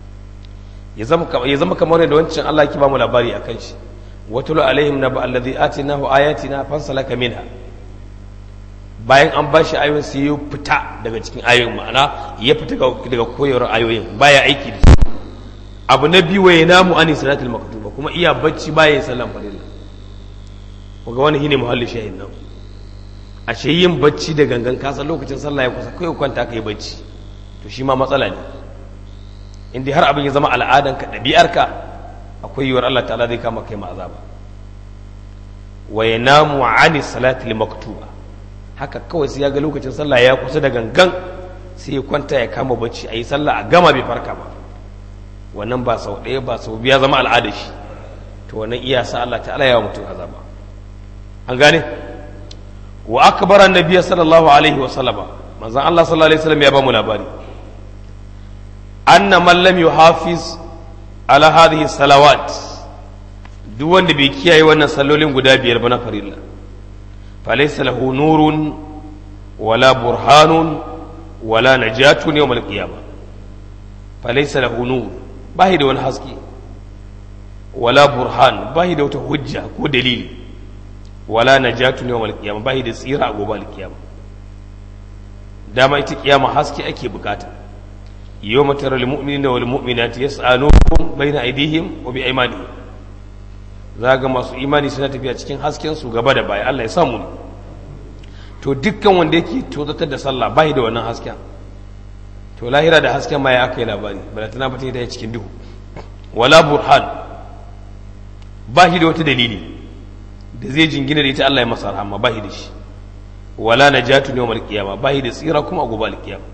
ya zama kamar yadda wancan Allah ki ba mu labari a kan shi watulu alaihim na ba'alladhi atinahu ayatina fansalaka minha bayan an ba shi ayoyin sai ya fita daga cikin ayoyin ma'ana ya fita daga koyarwar ayoyin baya aiki da su abu na biyu ya namu ani salatul maktuba kuma iya bacci baya sallan farilla kuga wani shine muhalli shahin nan ashe yin bacci da gangan kasa lokacin sallah ya kusa kai kwanta kai bacci to shi ma matsala ne inda har abin ya zama al'adanka ɗabi'arka akwai yiwuwar Allah ta'ala zai kama kai azaba wa yanamu ani salati maktuba haka kawai sai ya ga lokacin sallah ya kusa da gangan sai ya kwanta ya kama bacci a yi sallah a gama bai farka ba wannan ba sau ɗaya ba sau biya zama al'ada shi to wannan iya sa Allah ta'ala ya mutum azaba an gane wa akbara nabiyyi sallallahu alaihi wa sallama manzon Allah sallallahu alaihi wasallam ya ba mu labari anna man lam yuhafiz ala hadhihi salawat duk wanda bai kiyaye wannan sallolin guda biyar ba na farilla falaysa lahu nurun wala burhanun wala najatun yawm al-qiyamah falaysa lahu nur bahi da wani haske wala burhan bahi da wata hujja ko dalili wala najatun yawm al-qiyamah bahi da tsira a gobe al-qiyamah dama ita kiyama haske ake bukata yawma tara al-mu'minina wal mu'minati yas'alun bayna aydihim wa bi aymanihim zaga masu imani suna tafiya cikin hasken su gaba da baya Allah ya samu ne to dukkan wanda yake tozatar da sallah bai da wannan hasken to lahira da hasken ma ya aka yi labari bala tana fata da cikin duhu wala burhan ba shi da wata dalili da zai jingina da ita Allah ya masa rahama ba shi da shi wala najatu yawmal qiyama ba shi da tsira kuma a gobe alqiyama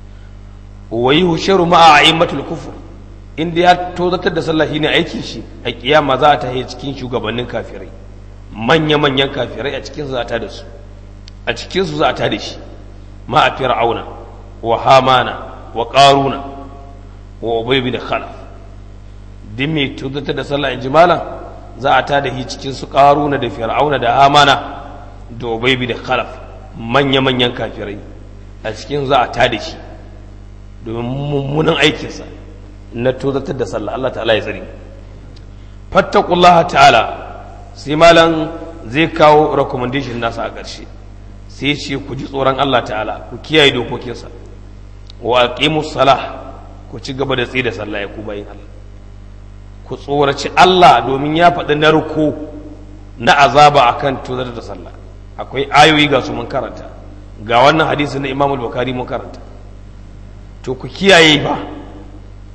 wa yuhsharu ma'a a'immatul kufr inda ya tozatar da sallah shine aikin shi a kiyama za ta yi cikin shugabannin kafirai manya manyan kafirai a cikin za ta da su a cikin su za ta da shi ma a fir'auna wa hamana wa qaruna wa ubay bin khalaf din mai tozatar da sallah in malam za a ta da shi cikin su qaruna da fir'auna da hamana da ubay bin khalaf manya manyan kafirai a cikin za a ta da shi domin mummunan aikinsa na tozatar da sallah Allah ta'ala ya tsari fattakullah ta'ala sai malam zai kawo recommendation nasa a ƙarshe sai ce ku ji tsoron Allah ta'ala ku kiyaye dokokinsa wa aqimus salah ku ci gaba da tsaye da sallah ya ku bayin Allah ku tsoraci Allah domin ya faɗi narko na azaba akan tozatar da sallah akwai ayoyi ga su mun karanta ga wannan hadisi na Imam al-Bukhari mun karanta to ku kiyaye ba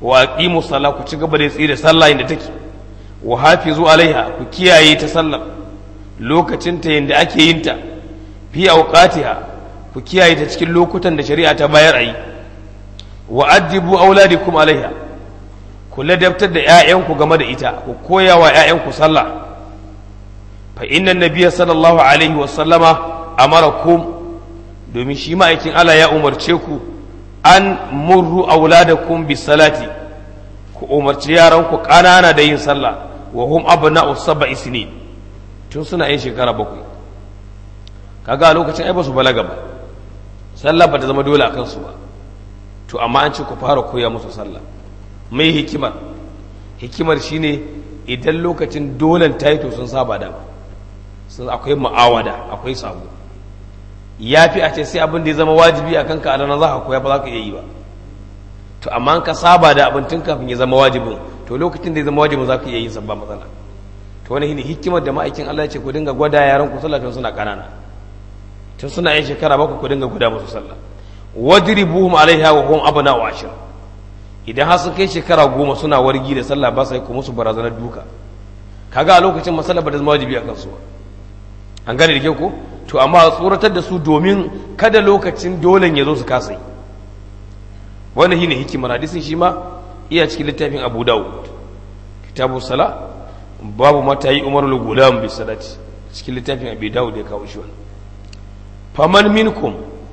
wa aqimu sala ku ci gaba da tsaye da sallah inda take wa hafizu alaiha ku kiyaye ta sallar lokacin ta yanda ake yin ta fi awqatiha ku kiyaye ta cikin lokutan da shari'a ta bayar ayi wa addibu auladikum alaiha ku ladabtar da ƴaƴanku game da ita ku koya wa ƴaƴanku sallah fa inna nabiyya sallallahu alaihi wa sallama amarakum domin shi ma'aikin Allah ya umarce ku an murru auladakum bis salati ku umarci yaranku ƙanana da yin sallah wa hum abna'u sab'i sinin tun suna yin shekara bakwai kaga a lokacin ai ba su balaga ba sallah ba ta zama dole a kansu ba to amma an ce ku fara koya musu sallah mai hikimar hikimar shine idan lokacin dolen ta yi to sun saba da sun akwai ma'awada akwai sabo ya fi a ce sai abin da ya zama wajibi a kanka a ranar za ka koya ba za ka iya yi ba to amma ka saba da abin tun kafin ya zama wajibin to lokacin da ya zama wajibin za ka iya yin sa ba matsala to wani shine hikimar da ma'aikin Allah ya ce ku dinga gwada yaran ku sallah tun suna kanana tun suna yin shekara bakwai ku dinga gwada musu sallah wadribuhum alaiha wa hum abna wa ashir idan har sun kai shekara goma suna wargi da sallah ba sai ku musu barazanar duka kaga a lokacin masallah ba da zama wajibi a kansu ba an gane da kyau ko to amma tsoratar da su domin kada lokacin dolen ya zo su kasa yi wannan shine hikimar hadisin shi ma iya cikin littafin Abu Dawud kitabu sala babu mata yi umarul gulam bi salati cikin littafin Abu Dawud ya kawo shi wannan faman minkum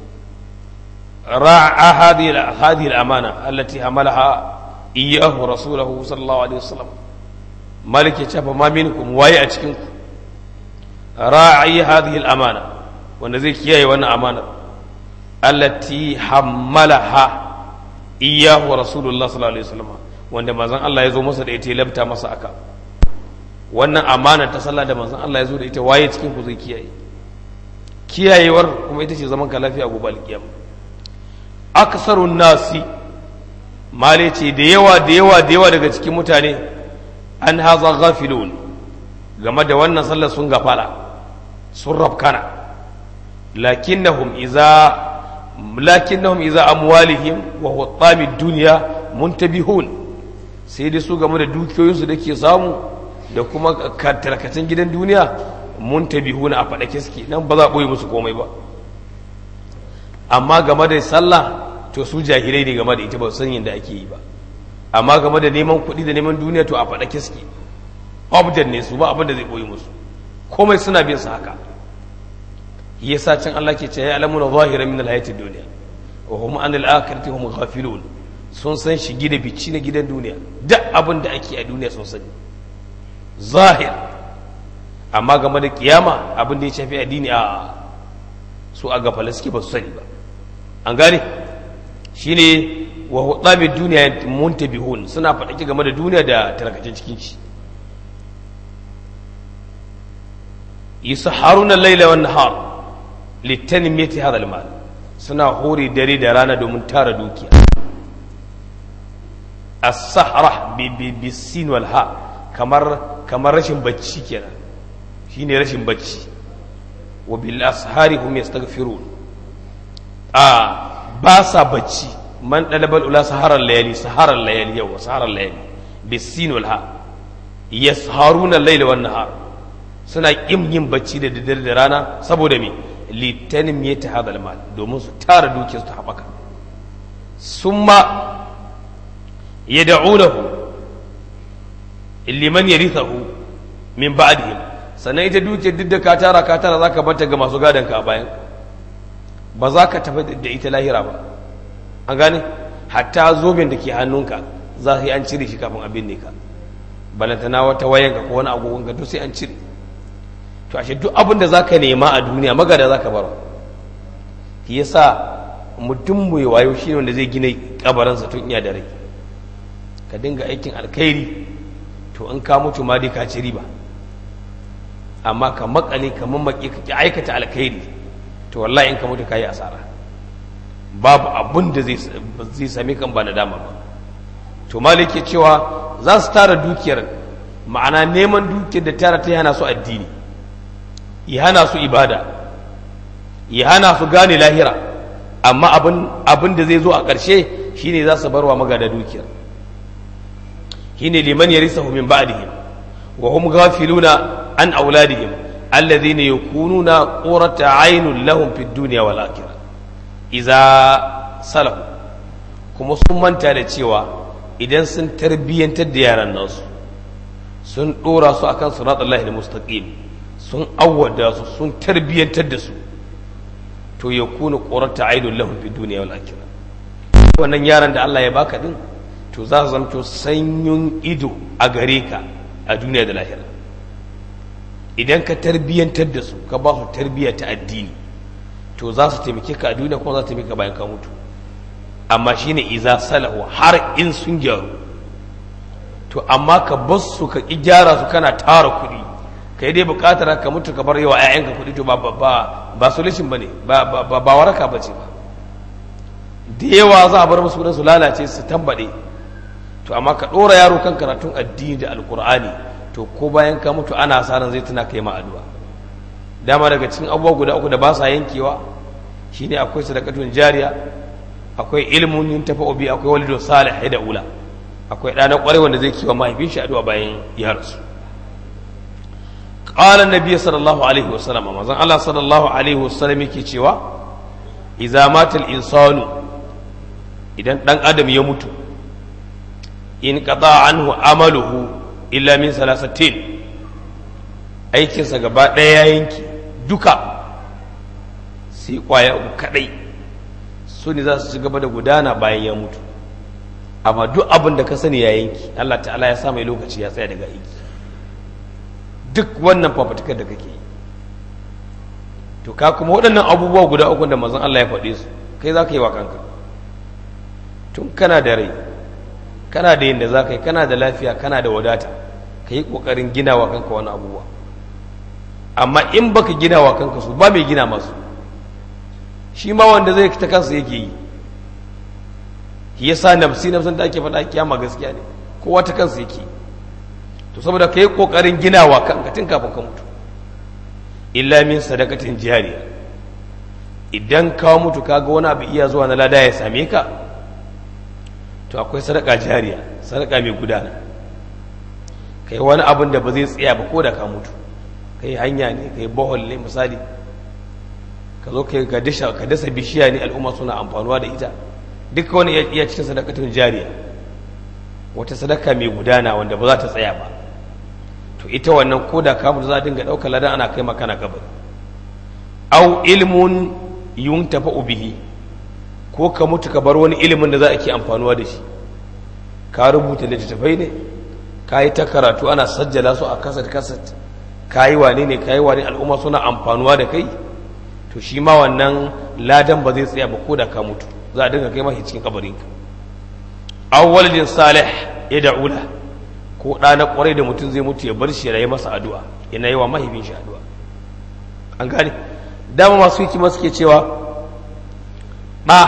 ra'a hadhihi hadhihi al-amana allati hamalaha iyyahu rasuluhu sallallahu alaihi wasallam malik ya ce fa ma minkum waye a cikin ku ra'i hadhihi al-amana wanda zai kiyaye wannan amana allati hammalaha iyyahu rasulullah sallallahu alaihi wasallam wanda manzon Allah ya zo masa da ita ya labta masa aka wannan amana ta sallah da manzon Allah ya zo da ita waye cikin ku zai kiyaye kiyayewar kuma ita ce zaman ka lafiya gobe alkiyama aksarun nasi male ce da yawa da yawa da yawa daga cikin mutane an haza ghafilun game da wannan sallar sun gafala sun rafkana lakinnahum iza lakinnahum iza amwalihim wa huttami dunya muntabihun sai dai su game da dukiyoyinsu da ke samu da kuma tarkacin gidan duniya muntabihuna a faɗake suke nan ba za a ɓoye musu komai ba amma game da sallah to su jahilai ne game da ita ba san yadda ake yi ba amma game da neman kuɗi da neman duniya to a faɗake suke obdan ne su ba abin da zai ɓoye musu komai suna bin su haka yasa can Allah ke ce ya alamuna zahiran min alhayatid dunya wa hum an al-akhirati hum ghafilun sun san shigi da bici na gidan duniya duk abin da ake a duniya sun sani zahir amma game da kiyama abin da ya shafi addini a su a gafala suke ba su sani ba an gane shine wa hudami duniya muntabihun suna faɗaki game da duniya da tarkacin cikin shi yusahharuna al-laila wan nahar litanmiyati hadha al-mal suna hore dare da rana domin tara dukiya as-sahra bi bi sin wal ha kamar kamar rashin bacci kenan shine rashin bacci wa bil ashari hum yastaghfirun a ba sa bacci man dalabal ula saharar layali saharar layali yawa saharar layali bisin wal ha yasharuna al-layla wan nahar suna kin yin bacci da daddare da rana saboda me litanim yata hadal mal domin su tara dukiyar su haɓaka summa yad'unahu liman yarithahu min ba'dihim sannan ita dukiyar duk da ka tara ka tara zaka bata ga masu gadon ka a bayan ba za ka tafi da ita lahira ba an gane hatta zoben da ke hannunka za su yi an cire shi kafin abin ne ka balantana wata wayanka ko wani agogon ka to sai an cire to ashe duk abin da zaka nema a duniya magada zaka bar shi yasa mutum mai wayo shine wanda zai gina kabarinsa tun iya da rai ka dinga aikin alkhairi to in ka mutu ma dai ka ci riba amma ka makale ka mamaki ka ki aikata alkhairi to wallahi in ka mutu ka yi asara babu abun da zai same kan ba nadama ba to malik ke cewa za su tara dukiyar ma'ana neman dukiyar da tara ta hana su addini ya hana su ibada ya hana su gane lahira amma abin da zai zo a ƙarshe shine za su barwa magada dukiyar shine liman yarisahu min ba'dihim wa hum ghafiluna an auladihim alladhina yakununa qurrata aynun lahum fid dunya wal akhirah idza salahu kuma sun manta da cewa idan sun tarbiyyantar da yaran nasu sun dora su akan siratullahi al-mustaqim sun awwada su sun tarbiyyantar da su to yakunu qurrata aynun lahum fid dunya wal akhirah wannan yaran da Allah ya baka din to za su zamto sanyun ido a gare ka a duniya da lahira idan ka tarbiyyantar da su ka ba su tarbiyya ta addini to za su taimake ka a duniya kuma za su taimake ka bayan ka mutu amma shine iza salahu har in sun gyaru to amma ka bar su ka ki gyara su kana tara kuɗi ka yi dai buƙatar ka mutu ka bar yawa 'ya'yanka kuɗi to ba ba ba solution bane ba ba ba waraka bace ba da yawa za a bar musu su lalace su tambaɗe to amma ka ɗora yaro kan karatun addini da alkur'ani to ko bayan ka mutu ana sa ran zai tuna kai ma addu'a dama daga cikin abubuwa guda uku da ba sa yankewa shine akwai sadaqatun jariya akwai ilmun yin tafa obi akwai walidun salih da ula akwai ɗana ƙwarai wanda zai kiwa mahaifin shi addu'a bayan ya rasu qala annabi sallallahu alaihi wasallam manzon Allah sallallahu alaihi wasallam yake cewa idza mata al-insanu idan dan adam ya mutu in qada anhu amaluhu illa min salasatin aikinsa gaba ɗaya ya yanki duka sai kwaya uku kadai su ne za su ci gaba da gudana bayan ya mutu amma duk abin da ka sani ya yanki Allah ta'ala ya sa mai lokaci ya tsaya daga aiki duk wannan fafatukar da kake yi to ka kuma waɗannan abubuwa guda uku da mazan Allah ya faɗe su kai za ka yi wa kanka tun kana da rai kana da yadda za ka yi kana da lafiya kana da wadata ka yi ƙoƙarin gina wa kanka wani abubuwa amma in baka gina wa kanka su ba mai gina masu shi ma wanda zai ta kansa yake yi shi yasa nafsi nafsin da ake faɗa kiyama gaskiya ne kowa ta kansa yake to saboda ka yi ƙoƙarin gina wa kanka tun kafin ka mutu illa min sadakatin jariya idan ka mutu kaga wani abu iya zuwa na lada ya same ka to akwai sadaka jariya sadaka mai gudana kai wani abin da ba zai tsaya ba ko da ka mutu kai hanya ne kai bohol ne misali ka zo kai ka dasha ka dasa bishiya ne al'umma suna amfanuwa da ita duka wani iya cikin sadakatun jariya wata sadaka mai gudana wanda ba za ta tsaya ba to ita wannan ko da ka mutu za a dinga ɗaukar ladan ana kai makana kabari au ilmun yun tafa bihi ko ka mutu ka bar wani ilimin da za a ke amfanuwa da shi ka rubuta littattafai ne ka yi ta karatu ana sajjala su a kasat kasat ka yi wane ne ka yi wane al'umma suna amfanuwa da kai to shi ma wannan ladan ba zai tsaya ba ko da ka mutu za a dinga kai mashi cikin kabarinka awwalin salih ya da'ula ko ɗa na ƙwarai da mutum zai mutu ya bar shi ya yi masa addu'a yana yi wa mahaifin shi addu'a an gane dama masu hikima suke cewa ɗa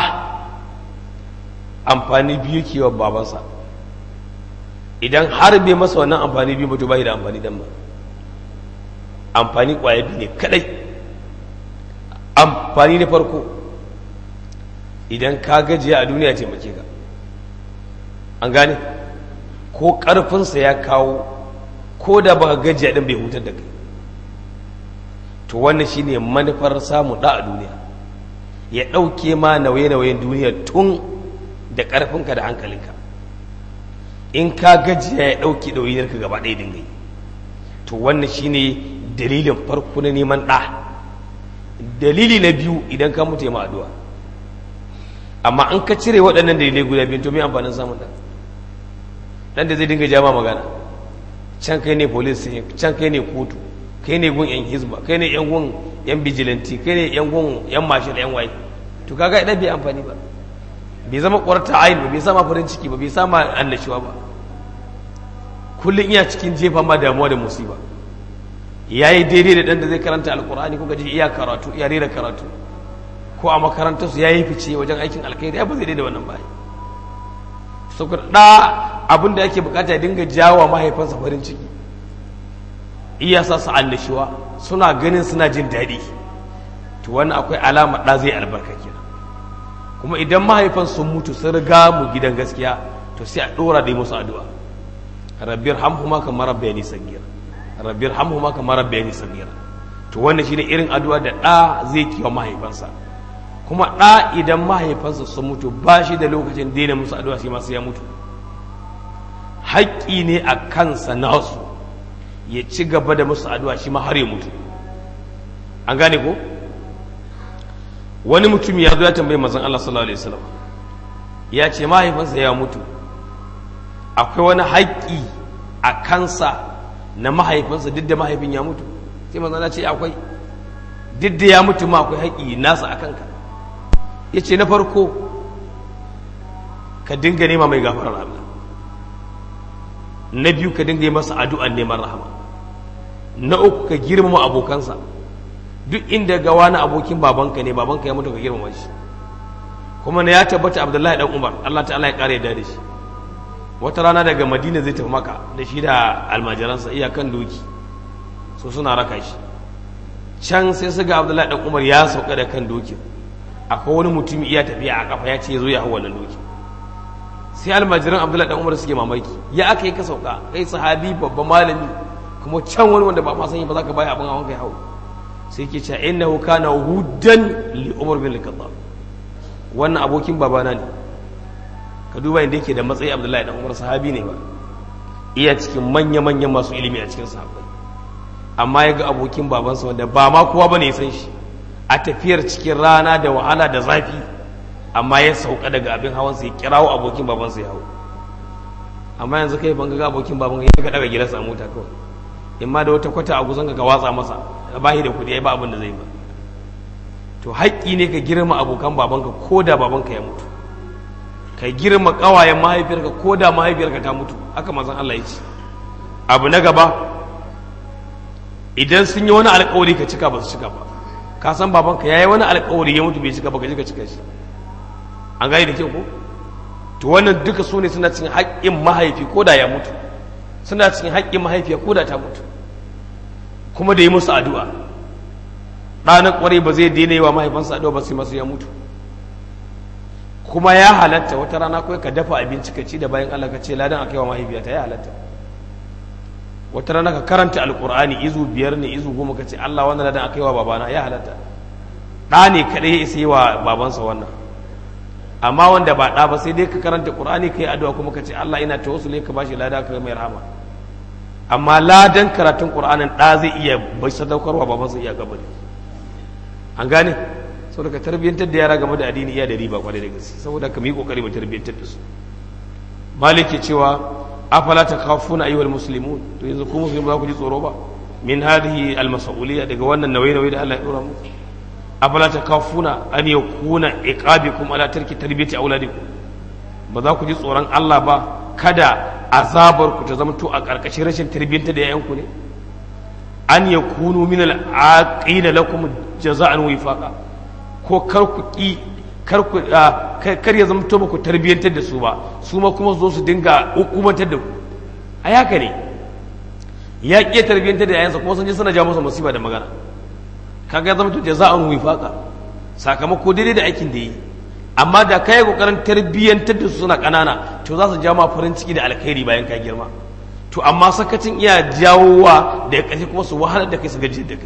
amfani biyu ke wa babansa idan har bai masa wannan amfani biyu mutu bai da amfani dan ba amfani ƙwaya biyu ne kadai amfani na farko idan ka gajiya a duniya taimake ka an gane ko ƙarfinsa ya kawo ko da ba gajiya ɗin bai hutar da kai to wannan shine manufar samun ɗa a duniya ya ɗauke ma nauye-nauyen duniya tun da ƙarfinka da hankalinka in ka gajiya ya ɗauke ɗauyinarka gaba ɗaya dinga yi to wannan shine dalilin farko na neman ɗa dalili na biyu idan ka mutu ma addu'a amma an ka cire waɗannan dalilai guda biyu to me amfanin samun ɗan ɗan da zai dinga jama magana can kai ne police can kai ne kotu kai ne gun yan hizba kai ne yan gun yan bijilanti kai ne yan gun yan mashin yan waye to kaga idan bai amfani ba bai zama ƙwarta ayin ba bai sama farin ciki ba bai sama annashuwa ba kullum iya cikin jefa ma damuwa da musiba ya yi daidai da ɗan da zai karanta alkur'ani ko gaji iya karatu iya rera karatu ko a makarantarsu ya yi fice wajen aikin alkhairi ya ba zai daidai wannan bayan saboda ɗa abin da yake bukata ya dinga jawo mahaifansa farin ciki iya sa su annashuwa suna ganin suna jin daɗi to wannan akwai alama ɗa zai albarka kenan kuma idan mahaifan sun mutu sun riga mu gidan gaskiya to sai a ɗora da musu addu'a rabbir hamhuma kamar rabbayani sagira rabbir hamhuma kamar rabbayani sagira to wannan shine irin addu'a da ɗa zai kiwa mahaifansa kuma ɗa idan mahaifansa sun mutu ba shi da lokacin daina musu addu'a shi masu ya mutu haƙƙi ne a kansa nasu ya ci gaba da musu addu'a shi ma har ya mutu an gane ko wani mutum ya zo ya tambayi mazan Allah sallallahu alaihi wasallam ya ce mahaifinsa ya mutu akwai wani haƙƙi a kansa na mahaifinsa duk da mahaifin ya mutu sai mazan Allah ce akwai duk da ya mutu ma akwai haƙƙi nasa a kanka ya ce na farko ka dinga nema mai gafarar Allah na biyu ka dinga yi masa addu'an neman rahama na uku ka girmama abokansa duk inda ga wani abokin babanka ne babanka ya mutu ka girmama shi kuma na ya tabbata abdullahi dan umar allah ta'ala ya kare da shi wata rana daga madina zai tafi maka da shi da almajiransa iyakan doki so suna raka shi can sai su ga abdullahi dan umar ya sauka da kan dokin akwai wani mutum iya tafiya a kafa ya ce ya zo ya hau wannan doki sai almajiran abdullahi dan umar suke mamaki ya aka yi ka sauka kai sahabi babban malami kuma can wani wanda ba ma sani ba za ka baya abin hawan kai hau sai ke cewa innahu kana hudan li umar bin al-khattab wannan abokin babana ne ka duba inda yake da matsayi abdullahi dan umar sahabi ne ba iya cikin manya manyan masu ilimi a cikin sahabbai amma ya ga abokin babansa wanda ba ma kowa bane ya san shi a tafiyar cikin rana da wahala da zafi amma ya sauka daga abin hawansa ya kirawo abokin babansa ya hau amma yanzu kai ban ga abokin baban ya ga daga gidansa a mota kawai in ma da wata kwata a guzon ka watsa masa ba shi da kuɗi ya ba abin da zai ba to haƙƙi ne ka girma abokan babanka ko da babanka ya mutu ka girma ƙawayen mahaifiyarka ko da mahaifiyarka ta mutu haka mazan Allah ya ce abu na gaba idan sun yi wani alƙawari ka cika ba su cika ba ka san babanka ya yi wani alƙawari ya mutu bai cika ba ka ji ka cika shi an gani da kyau ko to wannan duka su ne suna cikin haƙƙin mahaifi ko da ya mutu suna cikin haƙƙin mahaifiya ko da ta mutu kuma da yi musu addu'a ɗanar ƙwarai ba zai daina yi wa mahaifansa addu'a ba sai masu ya mutu kuma ya halatta wata rana kawai ka dafa abinci ka ci da bayan Allah ka ce ladan aka yi wa mahaifiyata ya halatta wata rana ka karanta alƙur'ani izu biyar ne izu goma ka ce Allah wannan ladan aka yi wa babana ya halatta ɗa ne kaɗai ya isa yi wa babansa wannan amma wanda ba ɗa ba sai dai ka karanta ƙur'ani ka yi addu'a kuma ka ce Allah ina tawassuli ka bashi lada ka mai rahama amma ladan karatun ƙur'anin ɗa zai iya bai sadaukarwa babansa iya gabari an gane saboda ka tarbiyyantar da yara game da addini iya da riba kwarai da gaske saboda ka yi kokari mu tarbiyyantar da su malik ke cewa afala takhafuna ayyuhal muslimun to yanzu ku musulmi ba ku ji tsoro ba min hadhihi al mas'uliyya daga wannan nauyi nauyi da Allah ya dora muku afala takhafuna an yakuna iqabikum ala tarki tarbiyati auladikum ba za ku ji tsoron Allah ba kada azabar ku ta zama to a karkashin rashin tarbiyyantar da yayanku ne an yakunu min al aqina lakum jaza'an wifaqa ko kar ku ki kar ku kar ya zama to ba ku tarbiyyantar da su ba su ma kuma zo su dinga hukumantar da ku a haka ne ya ƙi tarbiyyantar da yayansa kuma sun je suna ja masa musiba da magana kaga ya zama to jaza'an wifaqa sakamako daidai da aikin da yi amma da kai kokarin tarbiyyantar da su suna kanana to za su ja ma farin ciki da alkhairi bayan ka girma to amma sakacin iya jawowa da ƙarshe kuma su wahalar da kai su gaji da kai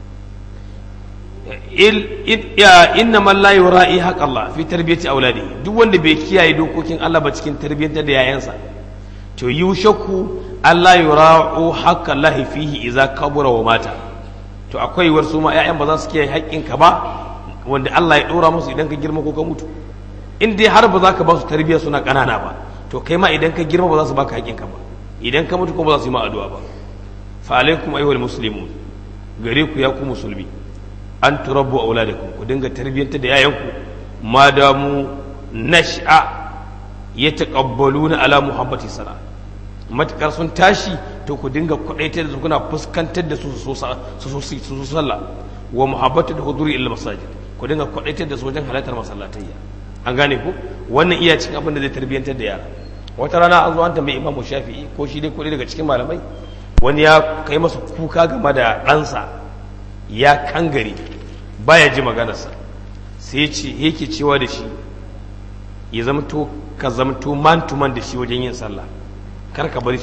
inna man la yura'i haqq Allah fi tarbiyati auladi duk wanda bai kiyaye dokokin Allah ba cikin tarbiyyantar da yayansa to yushaku Allah yura'u haqq Allah fihi idza kabura wa mata to akwai war su ma yayan ba za su kiyaye haƙƙin ka ba wanda Allah ya dora musu idan ka girma ko ka mutu in dai har ba za ka ba su tarbiyya suna ƙanana ba to kai ma idan ka girma ba za su baka haƙƙin ka ba idan ka mutu ko ba za su yi ma addu'a ba fa alaikum ayyuhal muslimun gare ku ya ku musulmi an turabbu auladakum ku dinga tarbiyyantar da yayanku ma damu nash'a yataqabbaluna ala muhabbati sala matakar sun tashi to ku dinga kudaitar da su kuna fuskantar da su su su su sallah wa muhabbatu da huduri ila masajid ku dinga kudaitar da su wajen halartar masallatayya an gane ku wannan iya cikin abin da zai tarbiyyantar da yara wata rana an zo an tambayi imamu shafi'i ko shi dai kudi daga cikin malamai wani ya kai masa kuka game da ɗansa ya kangare baya ji maganarsa sai ce yake cewa da shi ya zamto ka zamto man to man da shi wajen yin sallah kar ka bar shi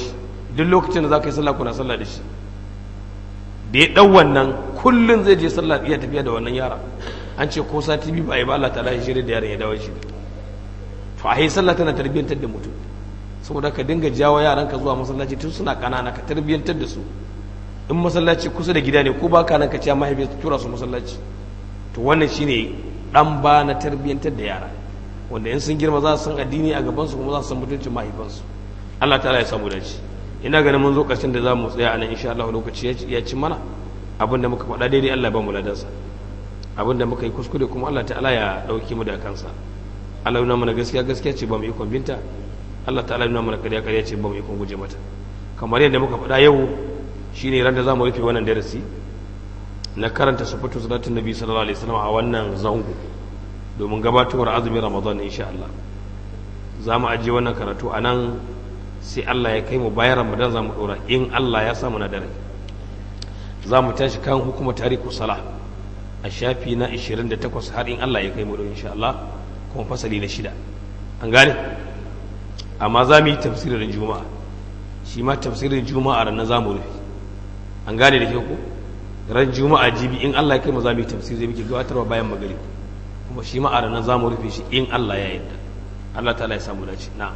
duk lokacin da za ka yi sallah kuna sallah da shi da ya ɗau wannan kullum zai je sallah iya tafiya da wannan yara an ce ko sati biyu ba a yi ba Allah ta lashe shirya da yaron ya dawo shi to a yi sallah tana tarbiyyantar da mutum saboda ka dinga jawo yaranka zuwa masallaci tun suna ƙanana ka tarbiyyantar da su in masallaci kusa da gida ne ko baka nan ka ce mahaifi ta tura su masallaci to wannan shine dan ba na tarbiyyantar da yara wanda in sun girma za su san addini a gaban su kuma za su san mutuncin mahaifansu Allah ta'ala ya samu dace ina ganin mun zo ƙarshen da za mu tsaya a nan insha Allah lokaci ya ci mana abinda muka faɗa daidai Allah ba mu ladansa abinda muka yi kuskure kuma Allah ta'ala ya ɗauki mu da kansa Allah nuna mana gaskiya gaskiya ce ba mu ikon binta Allah ta'ala nuna mana ƙarya ƙarya ce ba mu ikon guje mata kamar yadda muka faɗa yau shine ran da za mu rufe wannan darasi na karanta sufatu salatin nabi sallallahu alaihi wasallam a wannan zango domin gabatowar azumin ramadan insha Allah za mu ajiye wannan karatu a nan sai Allah ya kai mu bayan ramadan za mu ɗora in Allah ya samu na dare za mu tashi kan hukuma tariku sala a shafi na 28 har in Allah ya kai mu da insha Allah kuma fasali na shida an gane amma za mu yi tafsirin juma'a shi ma tafsirin juma'a ranar za mu rufe an gane da ke ku ran juma'a jibi in Allah ya kai mu za mu yi tafsiri muke gabatarwa bayan magari kuma shi ma a ranar za mu rufe shi in Allah ya yarda Allah ta'ala ya samu dace na'am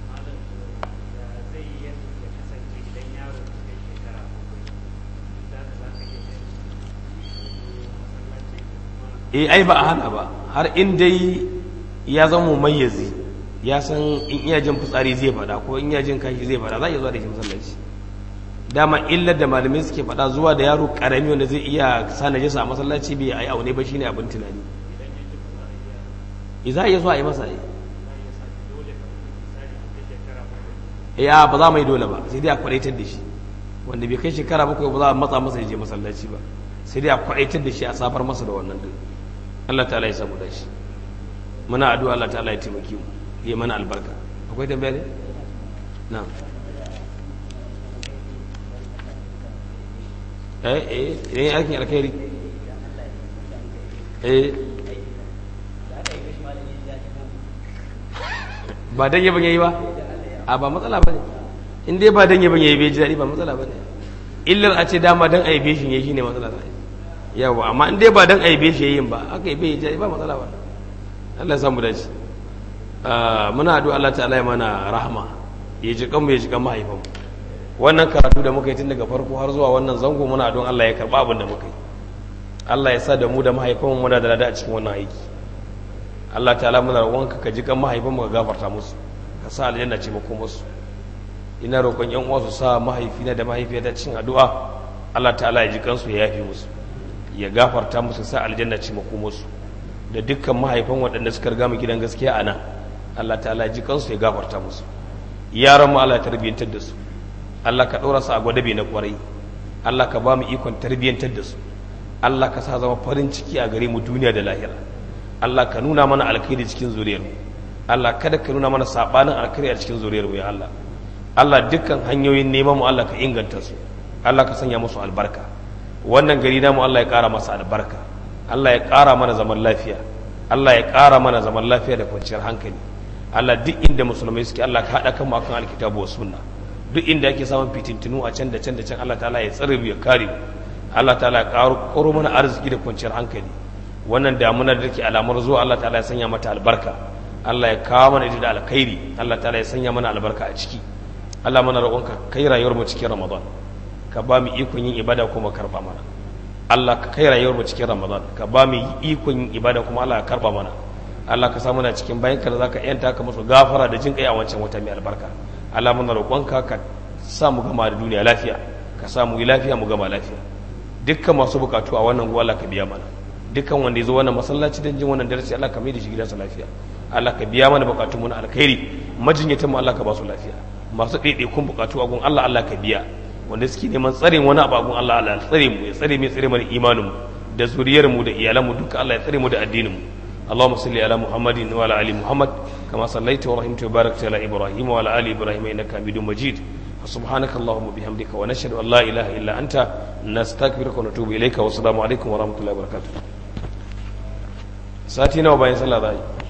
eh ai ba a hana ba har in dai ya zama mayyazi ya san in iya jin fitsari zai fada ko in iya jin kashi zai fada za a iya zuwa da shi masallaci dama illar da malamai suke fada zuwa da yaro karami wanda zai iya sa najasa a masallaci bai ai aune ba shine abin tunani za a iya zuwa a yi masa ai ya ba za mu yi dole ba sai dai a kwadaitar da shi wanda bai kai shekara bakwai ba za a matsa masa ya je masallaci ba sai dai a kwadaitar da shi a safar masa da wannan din Allah ta'ala ya samu dashi muna addu'a Allah ta'ala ya taimake mu ya mana albarka akwai tambaya ne na'am eh eh idan aikin alkhairi eh ba dan yaban yayi ba a ba matsala bane in dai ba dan yaban yayi bai ji dadi ba matsala bane illar a ce dama dan aibe shi yayi shine matsala ne yawa amma in dai ba dan aibe shi yayin ba aka yi bai ji ba matsala ba Allah ya samu dace muna addu'a Allah ta'ala ya mana rahama ya ji kanmu ya ji kan mahaifanmu wannan karatu da muka yi tun daga farko har zuwa wannan zango muna addu'a Allah ya karba abin da muka yi Allah ya sa da mu da mahaifanmu muna da lada a cikin wannan aiki Allah ta'ala muna roƙonka ka ji kan mahaifanmu ka gafarta musu ka sa aljanna ce mako musu ina roƙon yan uwa su sa mahaifina da mahaifiyata cikin addu'a Allah ta'ala ya ji kansu ya yafe musu ya gafarta musu sa aljanna ce mako musu da dukkan mahaifan waɗanda suka riga mu gidan gaskiya a nan Allah ta'ala ji kansu ya gafarta musu yaran mu Allah ya tarbiyyantar da su Allah ka ɗora su a gwadabe na ƙwarai Allah ka ba mu ikon tarbiyyantar da su Allah ka sa zama farin ciki a gare mu duniya da lahira Allah ka nuna mana alkhairi cikin zuriyar mu Allah kada ka nuna mana sabanin alkhairi a cikin zuriyar mu ya Allah Allah dukkan hanyoyin neman mu Allah ka inganta su Allah ka sanya musu albarka wannan gari namu Allah ya ƙara masa albarka Allah ya ƙara mana zaman lafiya Allah ya ƙara mana zaman lafiya da kwanciyar hankali Allah duk inda musulmai suke Allah ka haɗa kanmu akan alkitabu wa sunna duk inda ake samun fitintinu a can da can da can Allah ta'ala ya tsare mu ya kare mu Allah ta'ala ya ƙaro ƙoro mana arziki da kwanciyar hankali wannan damuna da take alamar zuwa Allah ta'ala ya sanya mata albarka Allah ya kawo mana ita da alkhairi Allah ta'ala ya sanya mana albarka a ciki Allah mana roƙonka kai rayuwar mu cikin Ramadan ka ba mu ikon yin ibada kuma karba mana Allah ka kai rayuwar mu cikin Ramadan ka ba mu ikon yin ibada kuma Allah ka karba mana Allah ka sa muna cikin bayan ka da zaka yanta ka musu gafara da jin kai a wancan wata mai albarka Allah muna roƙonka ka sa mu gama da duniya lafiya ka sa mu yi lafiya mu gama lafiya dukkan masu bukatu a wannan Allah ka biya mana dukkan wanda ya zo wannan masallaci don jin wannan darasi Allah ka mai da shi gidansa lafiya Allah ka biya mana bukatun mu na alkhairi majinyatan mu Allah ka ba su lafiya masu ɗaiɗaikun bukatu a gun Allah Allah ka biya wanda suke neman tsare wani abu a gun Allah Allah ya tsare mu ya tsare mu ya tsare mana imanin mu da zuriyar mu da iyalan mu duka Allah ya tsare mu da addinin mu اللهم صل على محمد وعلى ال محمد كما صليت ورحمت وباركت على ابراهيم وعلى ال ابراهيم انك حميد مجيد سبحانك اللهم وبحمدك ونشهد ان لا اله الا انت نستغفرك ونتوب اليك والسلام عليكم ورحمه الله وبركاته ساتي nawa bayan sallah zai